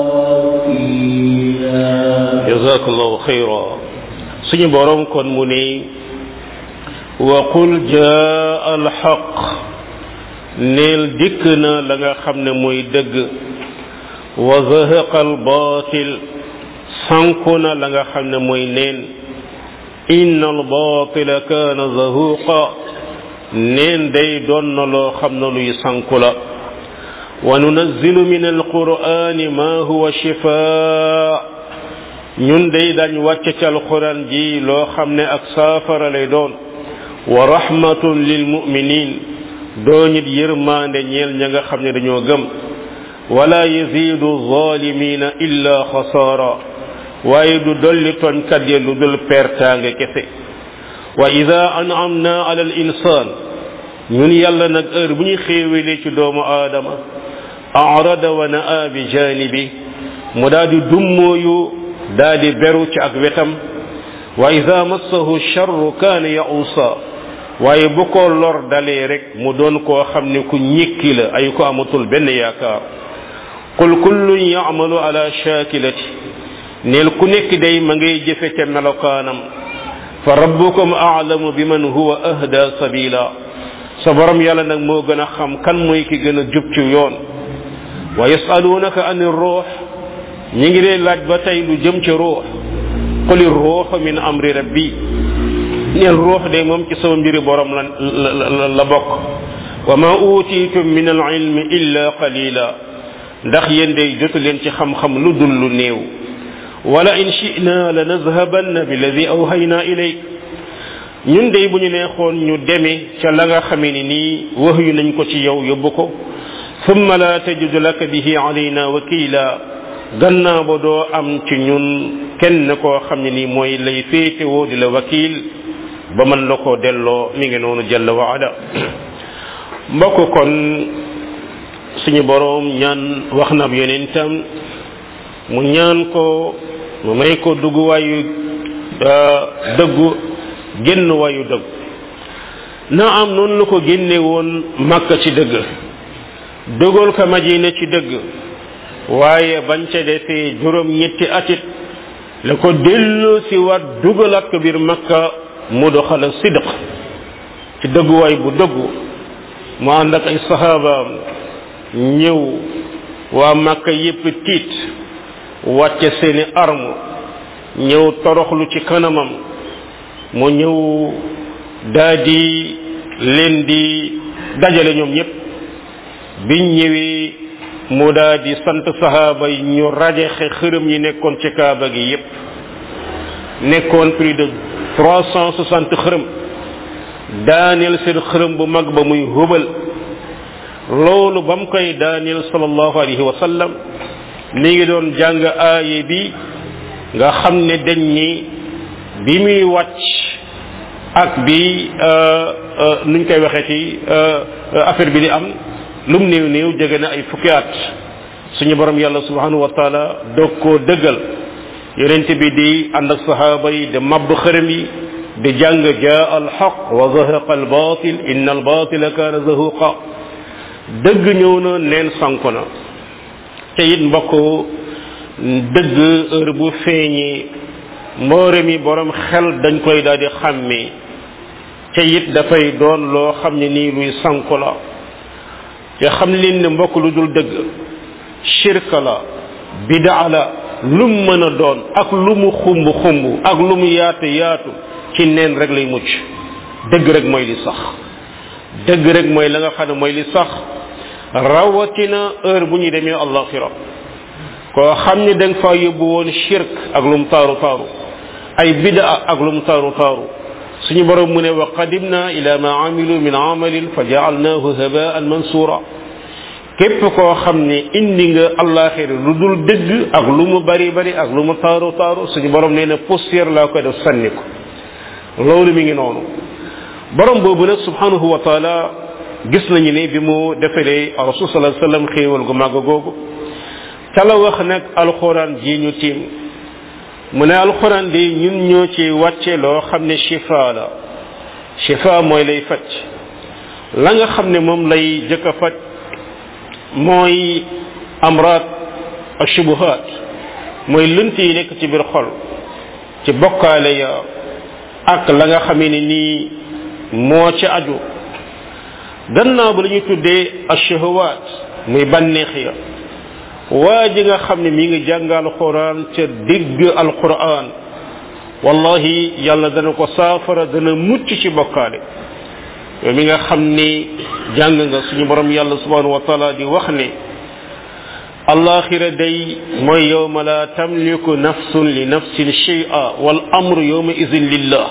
وكيلا jazakallahu khayra suñu borom kon mu ne wa qul jaa alxaq neel dikk na la nga xam ne mooy dëgg wa zahaqa albatil sanku na la nga xam ne mooy neen inna albatila kaana zahuqa neen day doon na loo xam ne luy sanku la wa nunazzilu min alqur'ani ma huwa shifaa ñun day dañ wàcc ci alquran ji loo xam ne ak saafara lay doon wa rahmatun lil muminin doonit yërmande ñeel ña nga xam ne dañoo gëm wala yazidu zalimina illa xasaara waaye du dolli toñkat ya lu dul pertaange kese wa ida an'amna ala al insan ñun yàlla nag heure bu ñu xéewalee ci doomu aadama arada wa naa bi janibi mu daal di dummooyu daal di beru ci ak wetam wa ida massahu charru kaana yausa waaye bu ko lor dalee rek mu doon koo xam ne ku ñikki la ay ko amatul benn yaakaar qul kullun yamalu ala shakilati neel ku nekk day ma ngay jëfe ca melokaanam fa rabbukum aalamu bi man huwa ahda sabila sa borom yàlla nag moo gën a xam kan mooy ki gën a jub ci yoon wa yasalunaka an ruux ñi ngi lay laaj ba tey lu jëm ci ruux quli ruux min amri rabbi neel ruux de moom ci sama mbiri borom la la la bokk wa ma utitum min al ilmi illa qalila ndax yéen day jotu leen ci xam-xam lu dul lu néew wala in shi'na la nazhabanna billadi awhayna ilayk ñun day bu ñu neexoon ñu deme ca la nga xamee ni nii wax yu nañ ko ci yow yóbbu ko thumma la tajidu laka bihi alayna wakila gannaaw ba doo am ci ñun kenn koo xam ne nii mooy lay féetewoo di la wakil ba mën la koo delloo mi ngi noonu jalla wa ala mbokk kon suñu boroom ñaan wax na ab yonentam mu ñaan ko mu may ko dugg waayu dëggu génn waayu dëgg na am noonu la ko génne woon makka ci dëgg dugal ko madina ci dëgg waaye bañ ca defee juróom ñetti atit la ko dellu si waat dugalaat ko biir makka mu doxala sidq ci dëgguwaay bu dëggu mu ànd ak ay sahabaam ñëw waa makka yépp tiit wàcce seeni arme ñëw toroxlu ci kanamam mu ñëw daa di leen di dajale ñoom ñépp biñ ñëwee mu daa di sant sahaaba yi ñu rajexe xërëm yi nekkoon ci kaaba gi yépp nekkoon plus de trois cent soixante xërëm daaneel seen xërëm bu mag ba muy hubal loolu ba mu koy daaneel sallallahu alayhi wa sallam mi ngi doon jàng aaye bi nga xam ne dañ ni bi muy wàcc ak bi nuñ koy waxee ci affaire bi di am lum néew néew jege na ay fukki at suñu borom yàlla subhanahu wa taala doog koo dëggal yonent bi di ànd ak sahaaba yi di mabb xërëm yi di jàng jaa al xaq wa zahaqa al batil inna al batila kaana zahuqa dëgg ñëw na neen sanku na te it mbokk dëgg heure bu feeñee mboore mi borom xel dañ koy daal di xàmmee te it dafay doon loo xam ne nii luy sanku la te xam leen ne mbokk lu dul dëgg shirka la bidaa la lu mu mën a doon ak lu mu xumb xumb ak lu mu yaatu yaatu ci neen rek lay mucc dëgg rek mooy li sax dëgg rek mooy la nga xam ne mooy li sax rawatina heure bu ñu demee allaxira koo xam ne da nga faa yóbbu woon shirk ak lu mu taaru taaru ay bidaa ak lu mu taaru taaru suñu borom mu ne wa qadimna ila ma amilu min amalin fa jaalnaahu habaan mansura képp koo xam ne indi nga allaxira lu dul dëgg ak lu mu bari bari ak lu mu taaru taaru suñu borom nee na poussière laa koy def sànni ko loolu mi ngi noonu borom boobu nag subhanahu wa taala gis nañu ne bi mu defalee rasul sallallahu alayhi wasallam xéewal gu màgg googu ca la wax nag alxuraan ji ñu tiim mu ne alxuraan di ñun ñoo ci wàcce loo xam ne shifa la shifa mooy lay faj la nga xam ne moom lay jëkk a faj mooy amraat ak shubuhaat mooy lënt yi nekk ci biir xol ci bokkaale ya ak la nga xamee ne nii moo ci aju gannaaw ba la ñuy tuddee ashahawaat muy bànneex ya waa ji nga xam ne mi ngi jàng alquran ca digg alquran wallahi yàlla dana ko saafara dana mucc ci bokkaale yow mi nga xam ni jàng nga suñu borom yàlla subhanahu wa taala di wax ne alaxira day mooy yowma la tamliku nafsun li nafsin shay'a wal amru yowma idin lillah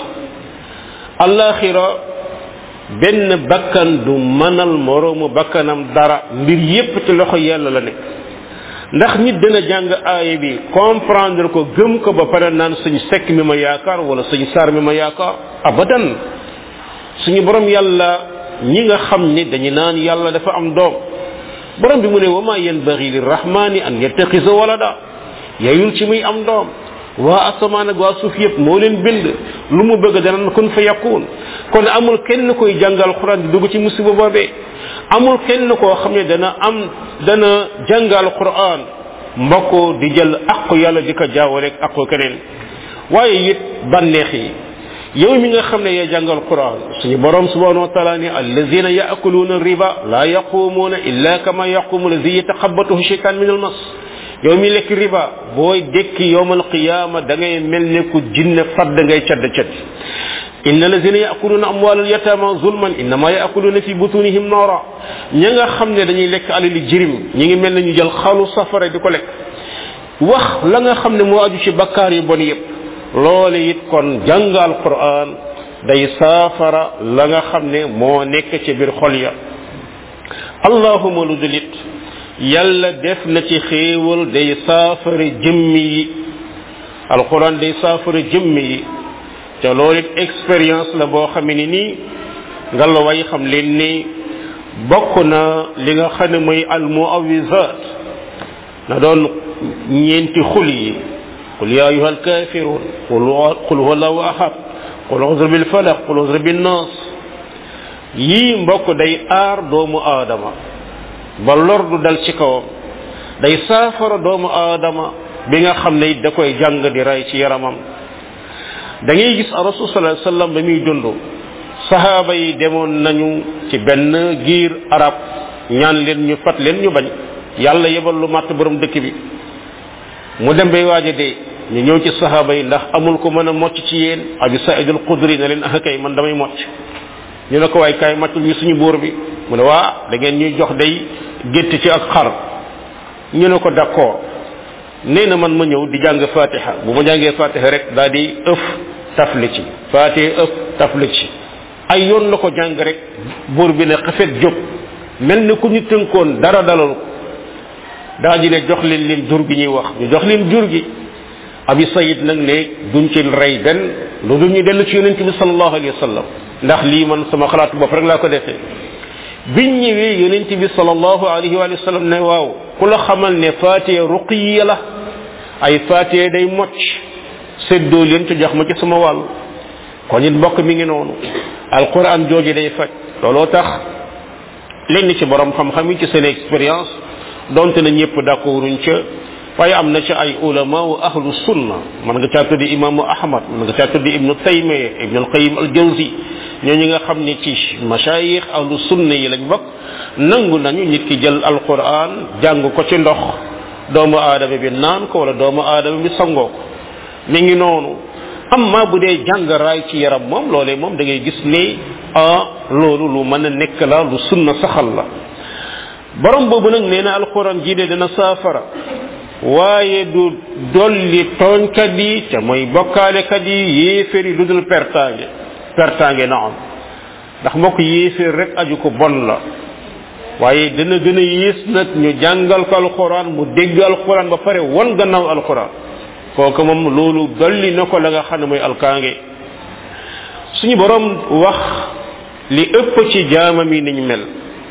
alaxira benn bakkan du mënal moroomu bakkanam dara mbir yépp ci loxo yàlla la nekk ndax nit dana jàng aaya bi comprendre ko gëm ko ba pare naan suñ sekk mi ma yaakaar wala suñ saar mi ma yaakaar abadan suñu borom yàlla ñi nga xam ni dañu naan yàlla dafa am doom borom bi mu ne wama yanbaghi lirrahmani an yattakhisa walada yayul ci muy am doom waa asamaan ak waa suuf yëpp moo leen bind lu mu bëgg dana kun fa yakun kon amul kenn koy jàngal quran di dugg ci musiba boobee amul kenn koo xam ne dana am dana jàngal quran mbokk di jël aqu yàlla di ko jaawale ak aqu keneen waaye it bànneex yi yow mi nga xam ne yaa jàngal quran suñu borom subhanahu wa taala ni allazina yaakuluuna riba la yaqumuuna illa kama yaqumu allazi yataxabatuhu shaytan min almas yow mi lekk riba booy dekki yowmal qiyaama da ngay mel ne ku jinne fadd ngay cadd cadd inna lazina yakuluna amwalal yatama zulman innama yakuluna fi butunihim noora ña nga xam ne dañuy lekk alali jirim ñi ngi mel ne ñu jël xalu safara di ko lekk wax la nga xam ne moo aju ci bakkaar yu bon yépp loole it kon jàng alquran day saafara la nga xam ne moo nekk ci biir xol ya allahuma lu dulit yàlla def na ci xéewal day saafara jëmmi yi alquran day saafara jëmmi yi te loolu it expérience la boo xamee ni nii nga la way xam leen ni bokk na li nga xam ne mooy al muawisat na doon ñeenti xul yi qul ya ayuha alkafirun qul huwa allahu ahad qul uzr bil falaq qul uzr bin nas yii mbokk day aar doomu aadama ba lor du dal ci kawam day saafara doomu aadama bi nga xam ne da koy jàng di ray ci yaramam da ngay gis rasul sallallahu alayhi wasallam ba muy dund sahaaba yi demoon nañu ci benn giir arab ñaan leen ñu fat leen ñu bañ yàlla yebal lu màtt borom dëkk bi mu dem bay waaja dee ñu ñëw ci sahaaba yi ndax amul ko mën a mocc ci yéen abi saïd al qudri ne leen ah kay man damay mocc ñu ne ko waay kaay maccul ñu suñu buur bi mu ne waa da ngeen ñuy jox day gétt ci ak xar ñu ne ko d'accord nee na man ma ñëw di jàng fatiha bu ma jàngee fatiha rek daal di ëf tafli ci fatiha ëf tafli ci ay yoon la ko jàng rek buur bi ne xafet jóg mel ni ku ñu tënkoon dara dalal ko daa di ne jox leen leen jur gi ñuy wax ñu jox leen jur gi abi sayid nag ne duñ ci rey benn lu dul ñu dellu ci yonent bi sallallahu alayhi wa sallam ndax lii man sama xalaatu bopp rek laa ko defee biñ ñëwee yonent bi sallallahu alayhi wa sallam ne waaw ku la xamal ne fatiha ruqiya la ay fatiha day mocc séddoo leen ci jox ma ci sama wàll kon it mbokk mi ngi noonu alquran jooju day faj looloo tax lenn ci borom xam-xam yi ci seen expérience donte na ñëpp d'accorduñ ca waaye am na ci ay ulama wa ahlu sunna man nga caa tuddi imaamu ahmad man nga caa tuddi ibnu taymiya ibnu alqayim aljawzi ñooñu nga xam ne ci mashayikh ahlu sunna yi lañ bokk nangu nañu nit ki jël alquran jàng ko ci ndox doomu aadama bi naan ko wala doomu aadama bi sangoo ko mi ngi noonu amma bu dee jàng raay ci yaram moom loolee moom da ngay gis ni ah loolu lu mën a nekk la lu sunna saxal la borom boobu nag nee na alquran jii de dana saafara waaye du dolli tooñkat yi te mooy bokkaalekat yi yéeféer yi lu dul pertaange pertaange na am ndax mbokk yéeféer rek aju ko bon la waaye dana gën a yées nag ñu jàngal ko alquran mu dégg alquran ba pare won gannaaw alquran kooku moom loolu dolli na ko la nga xam ne mooy alkaange suñu borom wax li ëpp ci jaamam yi niñ mel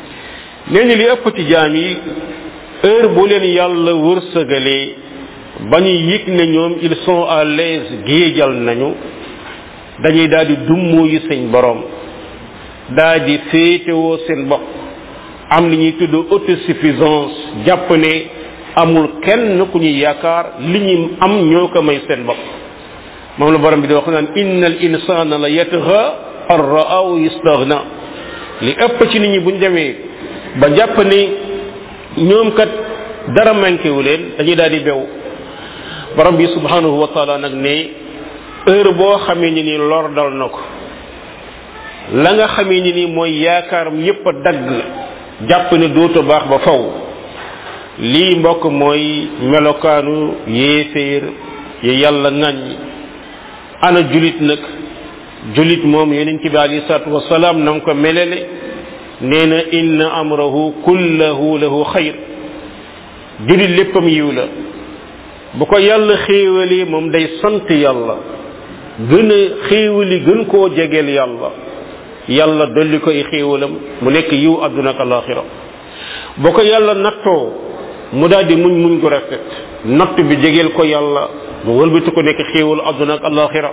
nee ni li ëpp ci jaam yi heure bu leen yàlla wërsëgalee ba ñu yëg ne ñoom ils sont à l'aise géejal nañu dañuy daal di dummoo yi seen borom daal di féetewoo seen bopp am li ñuy tudd autosuffisance jàpp ne amul kenn ku ñuy yaakaar li ñu am ñoo ko may seen bopp moom la borom bi di wax naan inna al insana la yatgha ar ra'aw yastaghna li ëpp ci nit ñi buñ demee ba jàpp ne ñoom kat dara manqué wu leen dañuy daal di bew borom bi subhanahu wa taala nag ne heure boo xamee ni ni lor dal na ko la nga xamee ni ni mooy yaakaaram yépp a dagg jàpp ne dootu baax ba faw lii mbokk mooy melokaanu yéeféer yi yàlla ŋañ ana julit nag julit moom yonent bi alayhi salatu wasalaam na nga ko melele nee na inna amrahu kullahu lahu xayr julit léppam yiw la bu ko yàlla xéewalee moom day sant yàlla gën a xéewali gën koo jegeel yàlla yàlla dolli ko ay xéewalam mu nekk yiw àdduna ak alaxira bu ko yàlla nattoo mu daal di muñ muñ gu rafet natt bi jegeel ko yàlla mu wëlbati ko nekk xéewalu àdduna ak alaxira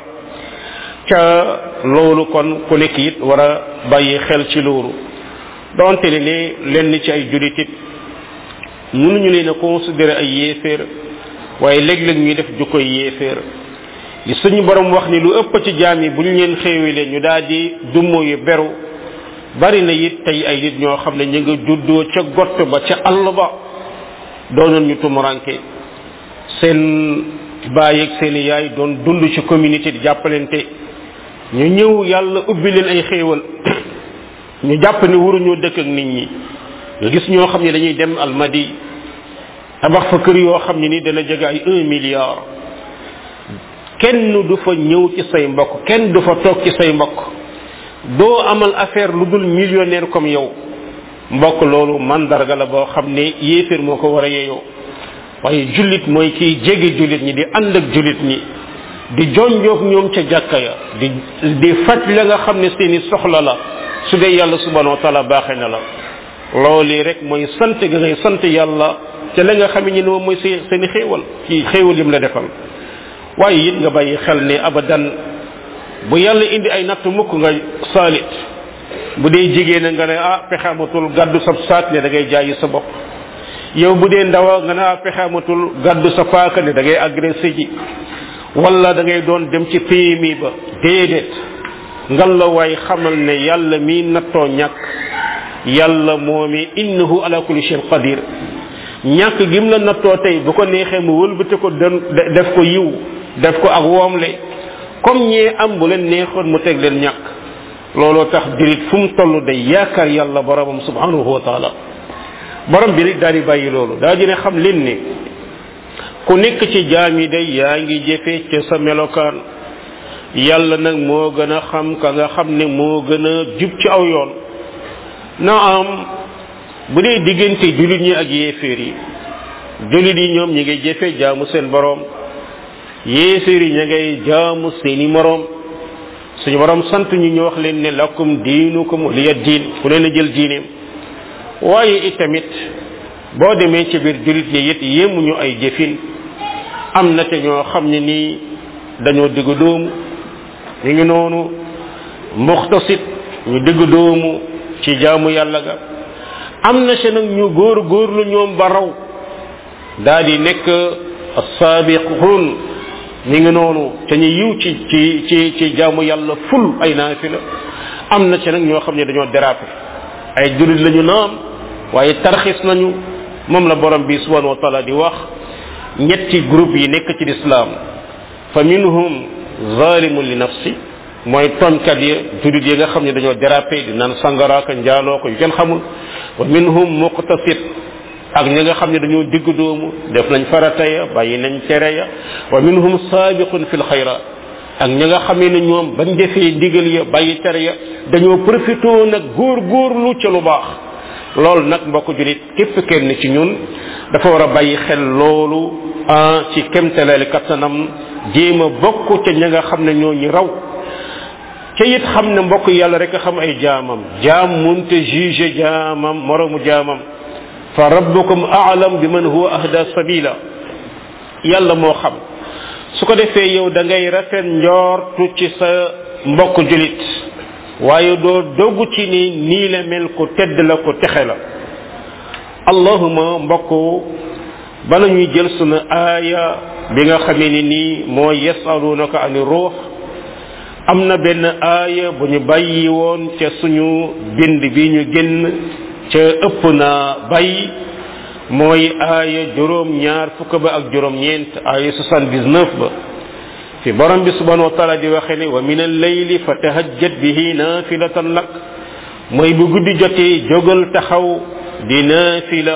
ca loolu kon ku nekk it war a bàyyi xel ci loolu donte ne ne lenn ci ay julit it mënuñu leen a considérer ay yéeféer waaye léeg-léeg ñuy def jukkoy yéeféer li suñu borom wax ni lu ëpp ci jaam yi bu ñu leen xéewalee ñu daal di dummo yu beru bari na it tey ay nit ñoo xam ne ñu nga juddoo ca gott ba ca àll ba doonoon ñu tumuranke seen baay ak seen yaay doon dund ci communauté di jàppalante ñu ñëw yàlla ubbi leen ay xéewal ñu jàpp ne waruñoo dëkk ak nit ñi nga gis ñoo xam ne dañuy dem almadi tabax fa kër yoo xam ne ni dana jege ay un milliard kenn du fa ñëw ci say mbokk kenn du fa toog ci say mbokk doo amal affaire lu dul millionnaire comme yow mbokk loolu mandarga la boo xam ne yéeféer moo ko war a yeyoo waaye jullit mooy kiy jege jullit ñi di ànd ak jullit ñi di jonjoog ñoom ca jàkka ya di di faj la nga xam ne seeni soxla la su dee yàlla subhanahu wa taala baaxee na la loolu rek mooy sant ga ngay sant yàlla ca la nga xam ne moom mooy seen seeni xéewal ci xéewal yim la defal waaye it nga bàyyi xel ne abadan bu yàlla indi ay natt mukk nga saalit bu dee jigéen nga ne ah pexamatul gàddu sa saat ne da ngay jaayi sa bopp yow bu dee ndawa nga ne ah pexamatul gàddu sa paaka ne da ngay agressé ji wala da ngay doon dem ci PMI ba déedéet ngal la waay xamal ne yàlla mi nattoo ñàkk yàlla moomi innahu ala kulli shay'in qadir ñàkk gim la nattoo tey bu ko neexee mu wëlbate ko def ko yiw def ko ak woomle comme ñee am bu leen neexoon mu teg leen ñàkk looloo tax dirit fu mu toll day yaakaar yàlla boromam subhanahu wa taala borom bi rek daal di bàyyi loolu daa dina xam leen ne ku nekk ci jaam yi day yaa ngi jëfe ca sa melokaan yàlla nag moo gën a xam ka nga xam ne moo gën a jub ci aw yoon na am bu dee diggante jullit ñi ak yéeféer yi jullit yi ñoom ñi ngay jëfe jaamu seen borom yéeféer yi ña ngay jaamu seeni moroom suñu borom sant ñu ñu wax leen ne lakum diinukum waliya diin ku leen a jël diineem waaye itamit boo demee ci biir jullit ñi it yéemuñu ay jëfin am na te ñoo xam ne nii dañoo digg doomu ñu ngi noonu muxtasit ñu digg doomu ci jaamu yàlla ga am na ci nag ñu góor góorlu ñoom ba raw daa di nekk saabiqun mi ngi noonu te ñu yiw ci ci ci ci jaamu yàlla ful ay naafila am na ci nag ñoo xam ne dañoo dérapé ay julit lañu naam waaye tarxis nañu moom la borom bi subhanahu wa taala di wax ñetti groupe yi nekk ci lislaam fa minhum zalimun li nafsi mooy tooñkat ya julit yi nga xam ne dañoo dérapé di naan sangaraaka njaaloo ko yu kenn xamul wa minhum muqtasid ak ñi nga xam ne dañoo digg doomu def nañ farata ya bàyyi nañ tere ya wa minhum saabiqun fil xayrat ak ñi nga xamee ne ñoom bañ defee ndigal ya bàyyi tere ya dañoo profité nag góor góorlu ca lu baax loolu nag mbokk julit képp kenn ci ñun dafa war a bàyyi xel loolu ah ci kemtaleel kattanam jéem a bokk ca ña nga xam ne ñoo ñu raw ca it xam ne mbokk yàlla rek a xam ay jaamam jaam munte juge jaamam moromu jaamam fa rabbukum a'lam bi man huwa ahda sabila yàlla moo xam su ko defee yow da ngay rafet njortu ci sa mbokk julit waaye doo doggu ci ni nii la mel ko tedd la ko texe la allahuma mbokk bala ñuy jël sunu aaya bi nga xamee ni nii moo yasalunaka ani ruux am na benn aaya bu ñu bàyyi woon ca suñu bind bi ñu génn ca ëpp na bàyyi mooy aaya juróom ñaar fukk ba ak juróom ñeent aaya 79 ba fi borom bi subhanahu wa taala di waxe ne wa min al-layli fatahajjat bihi nafilatan lak mooy bu guddi jotee jógal taxaw di nafila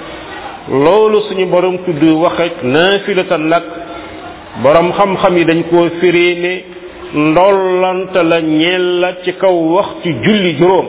loolu suñu borom tudd waxe nafilatan lak borom xam-xam yi dañ koo firee ne ndollante la ñeel la ci kaw waxtu julli juróom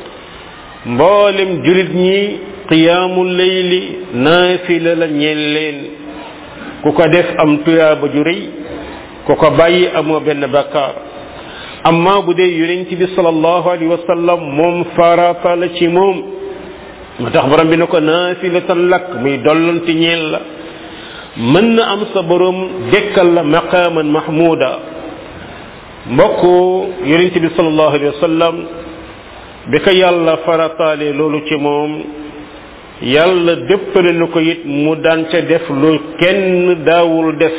mboolem julit ñi qiyaamul layli naafila la ñeel leen ku ko def am tuyaaba ju rëy ku ko bàyyi amoo benn bakkaar amma bu dee yonent bi sallallahu alayhi wa sallam moom farata la ci moom ma tax borom bi ne ko naafilatan lak muy dollante ñeel la mën na am sa borom dekkal la maqaaman mahmuda mbokk yonent bi sallallahu alayhi wa sallam bi ko yàlla farataale loolu ci moom yàlla déppale na ko it mu daan ca def lu kenn daawul def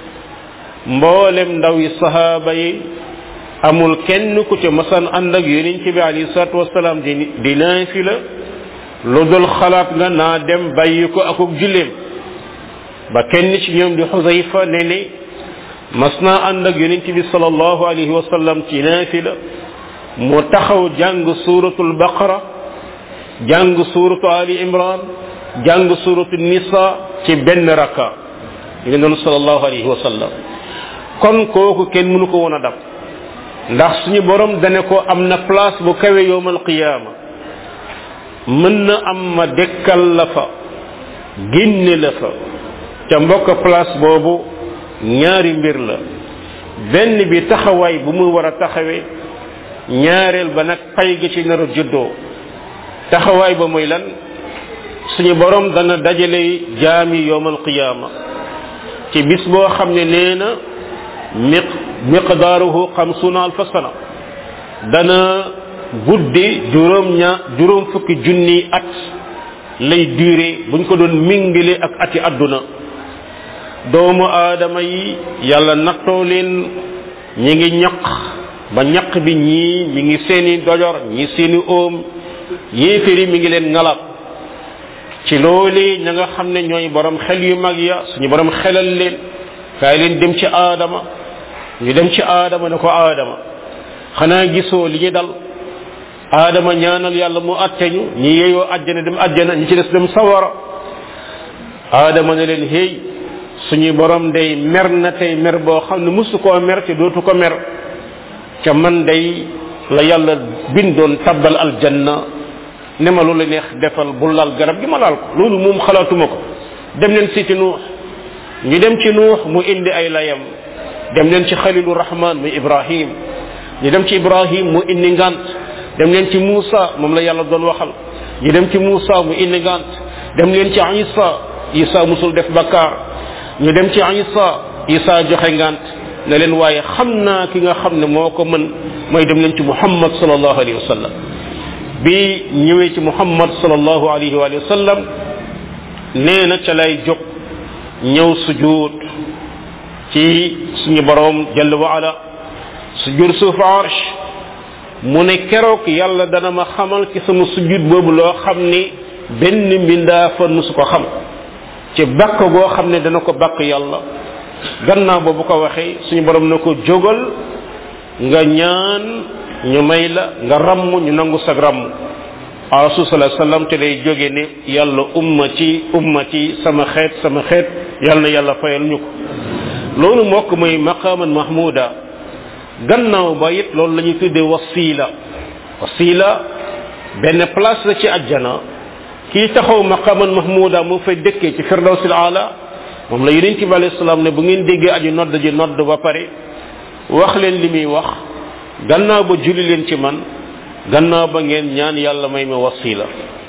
mboolem ndaw yi sahaaba yi amul kenn ku ca masan ànd ak yonent bi alayhi salatu wasalaam di di naafila lu dul xalaat nga naa dem bàyyi ko akuk julleem ba kenn ci ñoom di xusayfa ne ne mas naa ànd ak yonent bi salallahu alayhi wa sallam ci naafila mu taxaw jàng suratul baqara jàng suratu ali imran jàng suratu nisa ci benn raka ñu ngi noonu salallahu alayhi wa sallam kon kooku kenn mënu ko woon a dab ndax suñu borom dane ko am na place bu kawe yowmal qiyaama mën na am ma dekkal la fa génne la fa ca mbokk place boobu ñaari mbir la benn bi taxawaay bu mu war a taxawee ñaareel ba nag pay gi ci nar a juddoo taxawaay ba muy lan suñu borom dana dajale jaami yowmal qiyaama ci bis boo xam ne nee na miq miqdaaruhu xamsuna alfa sana dana guddi juróom ña juróom fukki junni at lay duré buñ ko doon mingile ak ati àdduna doomu aadama yi yàlla nattoo leen ñi ngi ñaq ba ñaq bi ñii mi ngi seeni dojor ñi seeni oom yéeféri mi ngi leen ngalab ci loole ña nga xam ne ñooy borom xel yu mag ya suñu borom xelal leen kaay leen dem ci aadama ñu dem ci aadama ne ko aadama xanaa gisoo li ñu dal aadama ñaanal yàlla mu atteñu ñi yeyoo àjjana dem àjjana ñi ci des dem sawara aadama ne leen hey suñu borom day mer na tey mer boo xam ne musu koo mer te dootu ko mer ca man day la yàlla bindoon tabbal aljanna ne ma loolu neex defal bu laal garab gi ma laal ko loolu moom xalaatuma ko dem leen siiti nuux ñu dem ci nuux mu indi ay layam dem leen ci xalilu rahman muy ibrahim ñu dem ci ibrahim mu indi ngant dem leen ci Muusa moom la yàlla doon waxal ñu dem ci Muusa mu indi ngant dem leen ci Isa Isa musul def bakkaar ñu dem ci Isa Isa joxe ngant ne leen waaye xam naa ki nga xam ne moo ko mën mooy dem leen ci Muhammad sallallahu alayhi wa sallam bi ñëwee ci Muhammad sallallahu alayhi wa sallam nee na ca lay jóg ñëw sujud ci suñu borom jalla wa ala sujud suuf arsh mu ne keroog yàlla dana ma xamal ci sama sujud boobu loo xam ni benn mbindaa fa musu ko xam ci bakk goo xam ne dana ko bakk yàlla gannaaw ba bu ko waxee suñu borom na ko jógal nga ñaan ñu may la nga ramm ñu nangu sag ramm rasul sallallahu sallam te lay jóge ne yàlla ummati ummati sama xeet sama xeet yàlla na yàlla fayal ñu ko loolu mokk mooy maqaman mahmuda gannaaw ba it loolu la ñuy tuddee wasila wasila benn place la ci ajjana kii taxaw maqaman mahmuda mu fay dëkkee ci firdawsil ala moom la yonent bi alayhi salaam ne bu ngeen déggee aju nodd ji nodd ba pare wax leen li muy wax gannaaw ba julli leen ci man gannaaw ba ngeen ñaan yàlla may ma wasila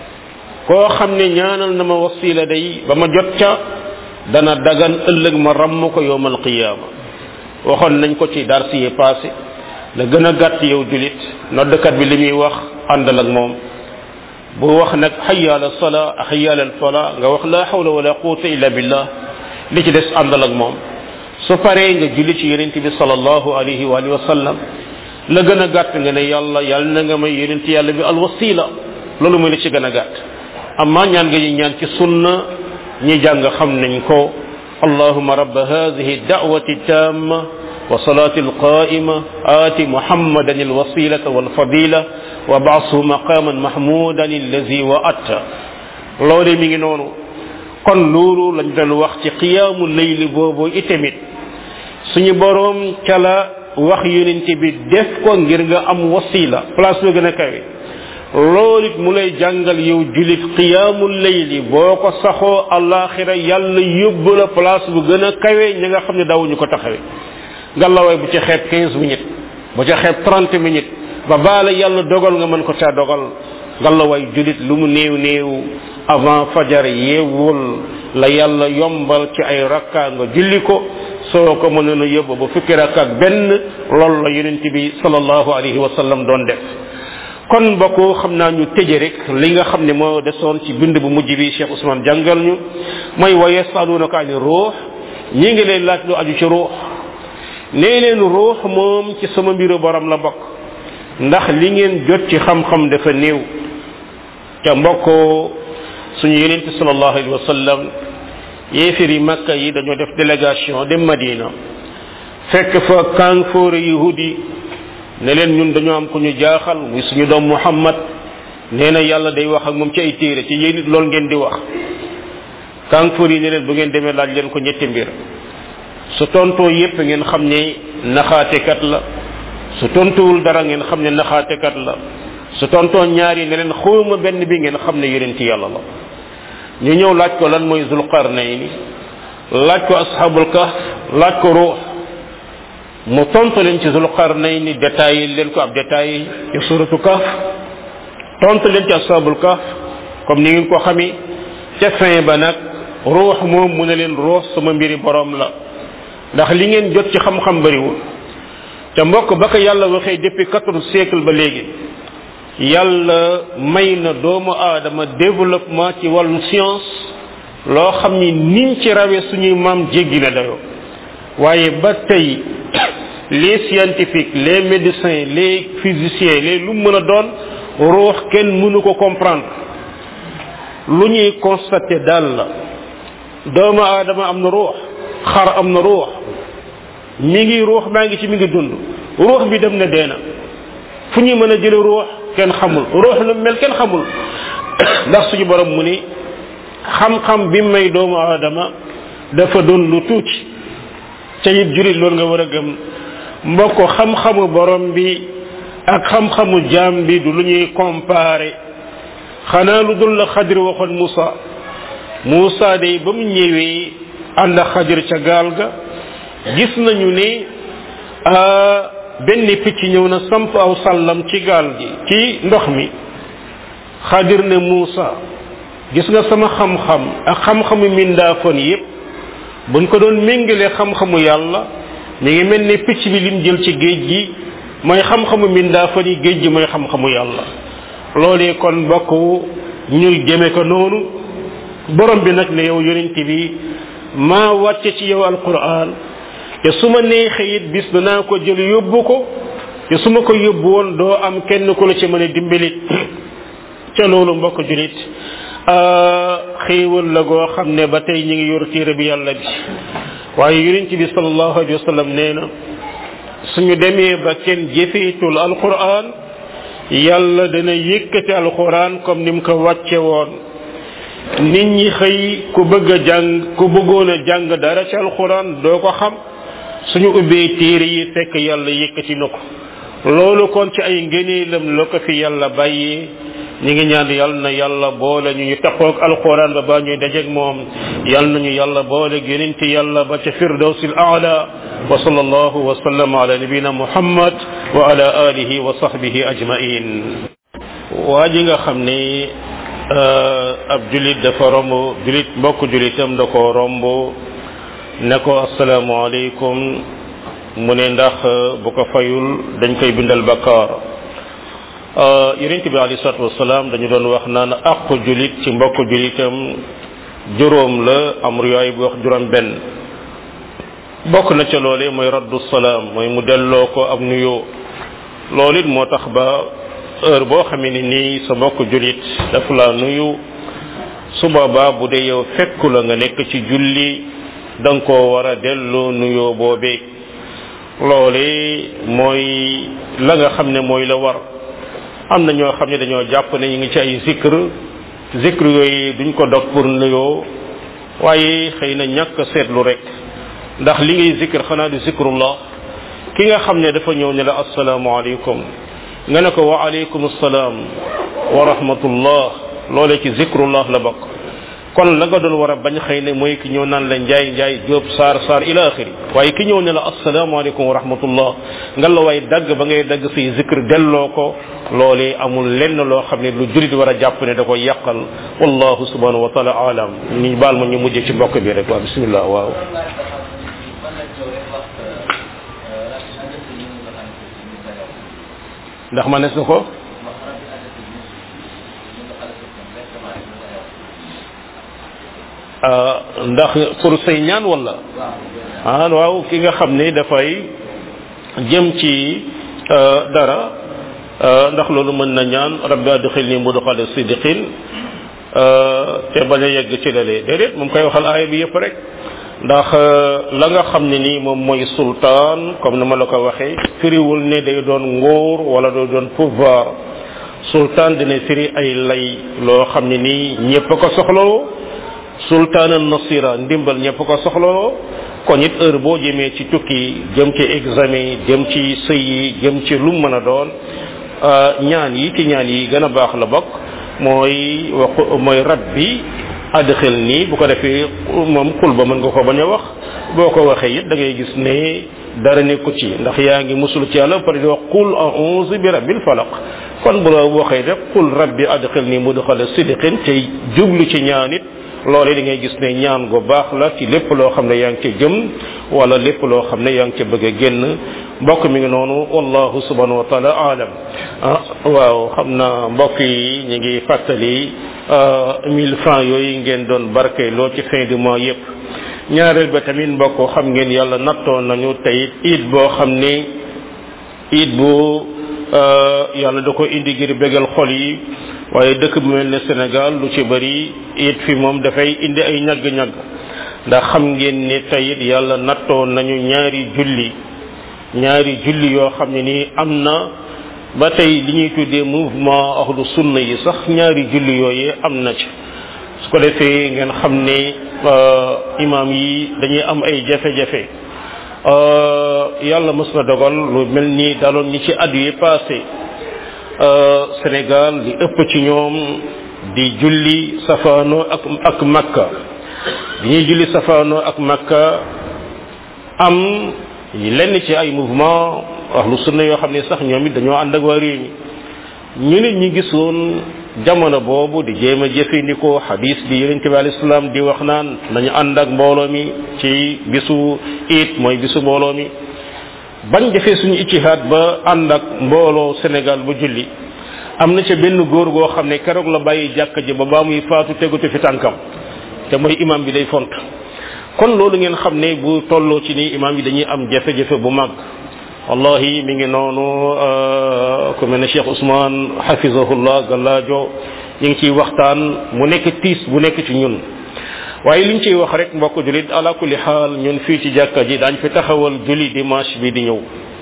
koo xam ne ñaanal na ma wasila day ba ma jot ca dana dagan ëllëg ma ramm ko yowmal qiyaama waxoon nañ ko ci dar si passé la gën a gàtt yow julit noddkat bi li muy wax àndal ak moom bu wax nag hayya ala sala hayya ala fala nga wax la hawla wala quwwata illa billah li ci des àndal ak moom su paree nga julli ci yonent bi sallallahu alayhi wa alihi wa sallam la gën a gàtt nga ne yàlla yàlla na nga may yonent yàlla bi alwasila loolu mooy li ci gën a gàtt amma ñaan nga ñu ñaan ci sunna ñi jàng xam nañ ko اللهم رب هذه الدعوة التامة وصلاة القائمة آت محمدا الوسيلة والفضيلة وبعثه مقاما محمودا الذي وأتى لولي ميغي نونو kon loolu lañ doon wax ci qiyaamu layli boobu itamit suñu borom ca la wax yonent bi def ko ngir nga am wasila place ba gën a kawe loolu it mu lay jàngal yow julit qiyaamu layli boo ko saxoo alaxira yàlla yóbbu la place bu gën a kawe ñi nga xam ne daawuñu ko taxawe ngallaawaay bu ca xeeb 15 minutes bu ca xeeb 30 minutes ba baala yàlla dogal nga mën ko caa dogal ngallaawaay julit lu mu néew néew avant fajar yeewul la yàlla yombal ci ay rakka nga julli ko soo ko mënoon a yóbbu ba fukki rakka ak benn loolu la yonent bi sallallahu alayhi wa sallam doon def kon bokku xam naa ñu tëje rek li nga xam ne moo desoon ci bind bu mujj bi Cheikh Ousmane jàngal ñu mooy wa yasalunaka ani ruux ñi ngi leen laaj lu aju ci ruux nee leen ruux moom ci sama mbiru borom la bokk ndax li ngeen jot ci xam-xam dafa néew te mbokkoo suñu yonente sallallahu alayhi wa sallam yéefir yi makka yi dañoo def délégation dem madina fekk fa kanfoore yahudi ne leen ñun dañoo am ku ñu jaaxal muy suñu doom muhammad nee na yàlla day wax ak moom ci ay téere ci yéen it loolu ngeen di wax kanfoor yi ne leen bu ngeen demee laaj leen ko ñetti mbir su tontoo yépp ngeen xam ne naxaatekat la su tontuwul dara ngeen xam ne naxaatekat la su tontoo ñaar yi ne leen xawma benn bi ngeen xam ne yonent yàlla la ñu ñëw laaj ko lan mooy zulqarnayni laaj ko ashabul kahf laaj ko ruux mu tontu leen ci zulqarnayni détaillé leen ko ab détaillé ci suratu kahf tontu leen ci ashabul kahf comme ni ngeen ko xami ca fin ba nag ruux moom mu ne leen ruux sama mbiri borom la ndax li ngeen jot ci xam-xam bariwul te mbokk ba ko yàlla waxee depuis quatorze siècle ba léegi yàlla may na doomu aadama développement ci wàllu science loo xam ni niñ ci rawee suñuy maam jéggi na dayoo waaye ba tey les scientifiques les médecins les physiciens les lu mën a doon ruux kenn mënu ko comprendre lu ñuy constater daal la doomu aadama am na ruux xar am na ruux mi ngi ruux maa ngi ci mi ngi dund ruux bi dem na dee na fu ñuy mën a jële ruux kenn xamul ruux lu mel kenn xamul ndax suñu borom mu ni xam-xam bi may doomu aadama dafa doon lu tuuti ca it jurit loolu nga war a gëm mbokk xam-xamu borom bi ak xam-xamu jaam bi du lu ñuy comparer xanaa lu dul la xadir waxoon Moussa Moussa day ba mu ñëwee ànd ak xadir ca gaal ga gis nañu ne benn picc ñëw na samp aw sàllam ci gaal gi ci ndox mi xadir ne Moussa gis nga sama xam-xam ak xam-xamu mindaafoon yépp buñ ko doon méngalee xam-xamu yàlla mi ngi mel ne picc bi lim jël ci géej gi mooy xam-xamu mindaafoon yi géej gi mooy xam-xamu yàlla loolee kon mbokk ñuy jëme ko noonu borom bi nag ne yow yonent bi maa wàcce ci yow alquran te su ma neexee it bis danaa ko jël yóbbu ko te su ma ko yóbbu woon doo am kenn ku la ci mën a dimbalit ca loolu mbokk julit xéewal la goo xam ne ba tey ñi ngi yor téere bi yàlla bi waaye yonent bi sallallahu alayhi wa sallam nee na suñu demee ba kenn jëfeetul alquran yàlla dana yëkkati alquran comme ni mu ko wàcce woon nit ñi xëy ku bëgg a jàng ku bëggoon a jàng dara ci alquran doo ko xam suñu ubbee téere yi fekk yàlla yëkkati na ko loolu kon ci ay ngëneelam la ko fi yàlla bàyyee ñi ngi ñaan yàlla na yàlla boole ñu ñu taqoog alquran ba ba ñuy dajeeg moom yàlla nañu yàlla boole yonente yàlla ba ca firdawsil aala wa sallallahu wa sallam ala nabina muhammad wa ala alihi wa sahbihi ajmain waa ji nga xam ni ab julit dafa romb julit mbokk julitam da ko romb ne ko asalaamaaleykum mu ne ndax bu ko fayul dañ koy bindal bakkaar yonent bi alayhi salatu wasalaam dañu doon wax naan àqu julit ci mbokk julitam juróom la am riwaay bu wax juróom benn bokk na ca loole mooy raddu salaam mooy mu delloo ko ab nuyoo loolu it moo tax ba heure boo xamee ni nii sa mbokk julit daf la nuyu su boobaa bu dee yow fekku la nga nekk ci julli da nga koo war a delloo nuyoo boobee loole mooy la nga xam ne mooy la war am na ñoo xam ne dañoo jàpp ne ñu ngi ci ay zikr zikr yooyu duñ ko dog pour nuyoo waaye xëy na ñàkk seetlu rek ndax li ngay zikr xanaa du zikrullah ki nga xam ne dafa ñëw ne la asalaamaaleykum nga ne ko wa aleykum salaam wa rahmatullah loole ci zikrullah la bokk kon la nga doon war a bañ xëy ne mooy ki ñëw naan la njaay njaay jóob saar saar ila axiri waaye ki ñëw ne la asalaamaaleykum wa rahmatullah nga la way dagg ba ngay dagg say zikr delloo ko loolee amul lenn loo xam ne lu julit war a jàpp ne da koy yàqal wallahu subhanahu wa taala alam ni baal ma ñu mujjee ci mbokk bi rek waaw bismillah waaw ndax ma nes na ko ndax pour say ñaan wala ah waaw ki nga xam ne dafay jëm ci dara ndax loolu mën na ñaan rabbi adxilni mudxala sidiqin te bañ a yegg ci lalee déedéet moom koy waxal aaya bi yëpp rek ndax la nga xam ne nii moom mooy sultaan comme ni ma la ko waxee firiwul ne day doon nguur wala day doon pouvoir sultaan dina firi ay lay loo xam ne nii ñëpp ko soxloo sultaan an nasira ndimbal ñëpp ko soxloo kon it heure boo jëmee ci tukki jëm ci examen jëm ci sëy yi jëm ci lu mën a doon ñaan yi ci ñaan yi gën a baax la bokk mooy wax mooy rabbi adxil nii bu ko defee moom xul ba mën nga ko bañ a wax boo ko waxee it da ngay gis ne dara nekku ci ndax yaa ngi musul ci yàlla pare di wax qul a'udhu bi rabbil falaq kon bu la waxee rek qul rabbi adxil nii mudxala sidqin te jublu ci ñaan it loole da ngay gis ne ñaan gu baax la ci lépp loo xam ne yaa ngi ca jëm wala lépp loo xam ne yaa ngi ca bëgg a génn mbokk mi ngi noonu wallahu subhanahu wa taala alam ah waaw xam na mbokk yi ñu ngi fàttali mille francs yooyu ngeen doon barke loo ci fin du mois yépp ñaareel ba tamit mbokk xam ngeen yàlla nattoon nañu tey it boo xam ne it bu yàlla da ko indi ngir bégal xol yi waaye dëkk bu mel ne Sénégal lu ci bari it fi moom dafay indi ay ñagg-ñagg ndax xam ngeen ne tey it yàlla nattoon nañu ñaari julli ñaari julli yoo xam ne nii am na ba tey li ñuy tuddee mouvement ahlu sunna yi sax ñaari julli yooyee am na ci su ko defee ngeen xam ne imam yi dañuy am ay jafe-jafe yàlla mës na dogal lu mel ni daloon ñi ci at yi passé Sénégal li ëpp ci ñoom di julli safaano ak ak Makka bi ñuy julli safaano ak Makka am lenn ci ay mouvement ahlu sunna yoo xam ne sax ñoom it dañoo ànd ak waa réew mi ñu nit ñi gisoon jamono boobu di jéem a jëfandikoo xadis bi yonent bi alayhi salaam di wax naan nañu ànd ak mbooloo mi ci bisu it mooy bisu mbooloo mi bañ defee suñu ictihaad ba ànd ak mbooloo Sénégal bu julli am na ca benn góor goo xam ne keroog la bàyyi jàkka ji ba baa muy faatu tegute fi tànkam te mooy imam bi day font kon loolu ngeen xam ne bu tolloo ci ni imam yi dañuy am jafe-jafe bu mag wallahi mi ngi noonu ku mel ne Cheikh Ousmane hafizahullah gallaajo ñu ngi ciy waxtaan mu nekk tiis bu nekk ci ñun waaye liñ ciy wax rek mbokk julit ala kulli xaal ñun fii ci jàkka ji daañ fi taxawal julli dimanche bi di ñëw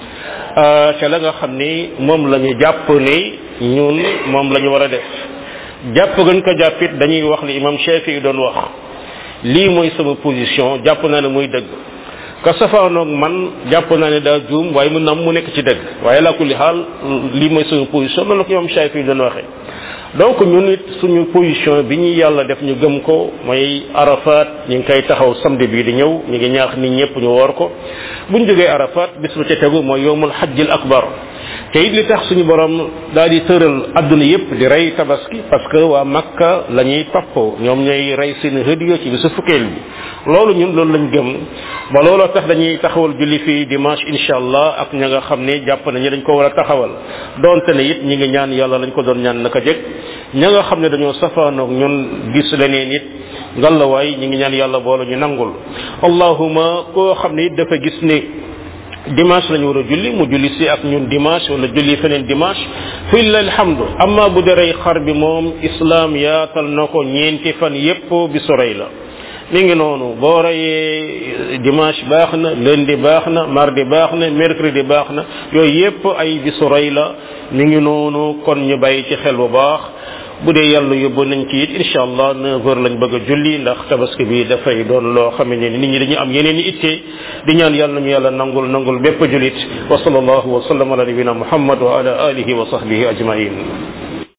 ca la nga xam ni moom la ñu jàpp ne ñun moom la ñu war a def jàpp gën ko jàppit dañuy wax li imam Shafi yi doon wax lii mooy sama position jàpp naa ne muy dëgg ka safaanoog man jàpp naa ne daa juum waaye mun na am mu nekk ci dëgg waaye la kulli xaal lii mooy sama position noonu la ko imam Shafi yi doon waxee donc ñun it suñu position bi ñu yàlla def ñu gëm ko mooy arafat ñu ngi koy taxaw samedi bii di ñëw ñu ngi ñaax nit ñëpp ñu woor ko buñ jógee arafat bis ba ca tegu mooy yowmul hajjil akbar te it li tax suñu borom daal di tëral adduna yépp di rey tabaski parce que waa makka la ñuy topp ñoom ñooy rey seen hëdiyo ci bisu fukkeel bi loolu ñun loolu lañ gëm ba looloo tax dañuy taxawal julli fii dimanche insha allah ak ña nga xam ne jàpp nañu dañ ko war a taxawal donte ne it ñi ngi ñaan yàlla lañ ko doon ñaan naka jëkk ña nga xam ne dañoo safaanoog ñun gis leneen it ngallawaay ñi ngi ñaan yàlla boole ñu nangul allahuma koo xam ne it dafa gis ne dimanche lañu war a julli mu julli si ak ñun dimanche wala julli feneen dimanche fi la alhamdu amma bu derey xar bi moom islam yaatal na ko ñeenti fan yépp bi sorey la mi ngi noonu boo reyee dimanche baax na lundi baax na mardi baax na mercredi baax na yooyu yépp ay bi sorey la mi ngi noonu kon ñu bàyyi ci xel bu baax bu dee yàlla yóbbu nañ ci it incha allah neuf heures lañ bëgg a julli ndax tabaski bi dafay doon loo xam ne nit ñi dañuy am yeneen i itte di ñaan yàlla nañu yàlla nangul nangul bépp julit wa sallallahu wa sallam ala nabina muhammad wa ala alihi wa sahbihi ajmain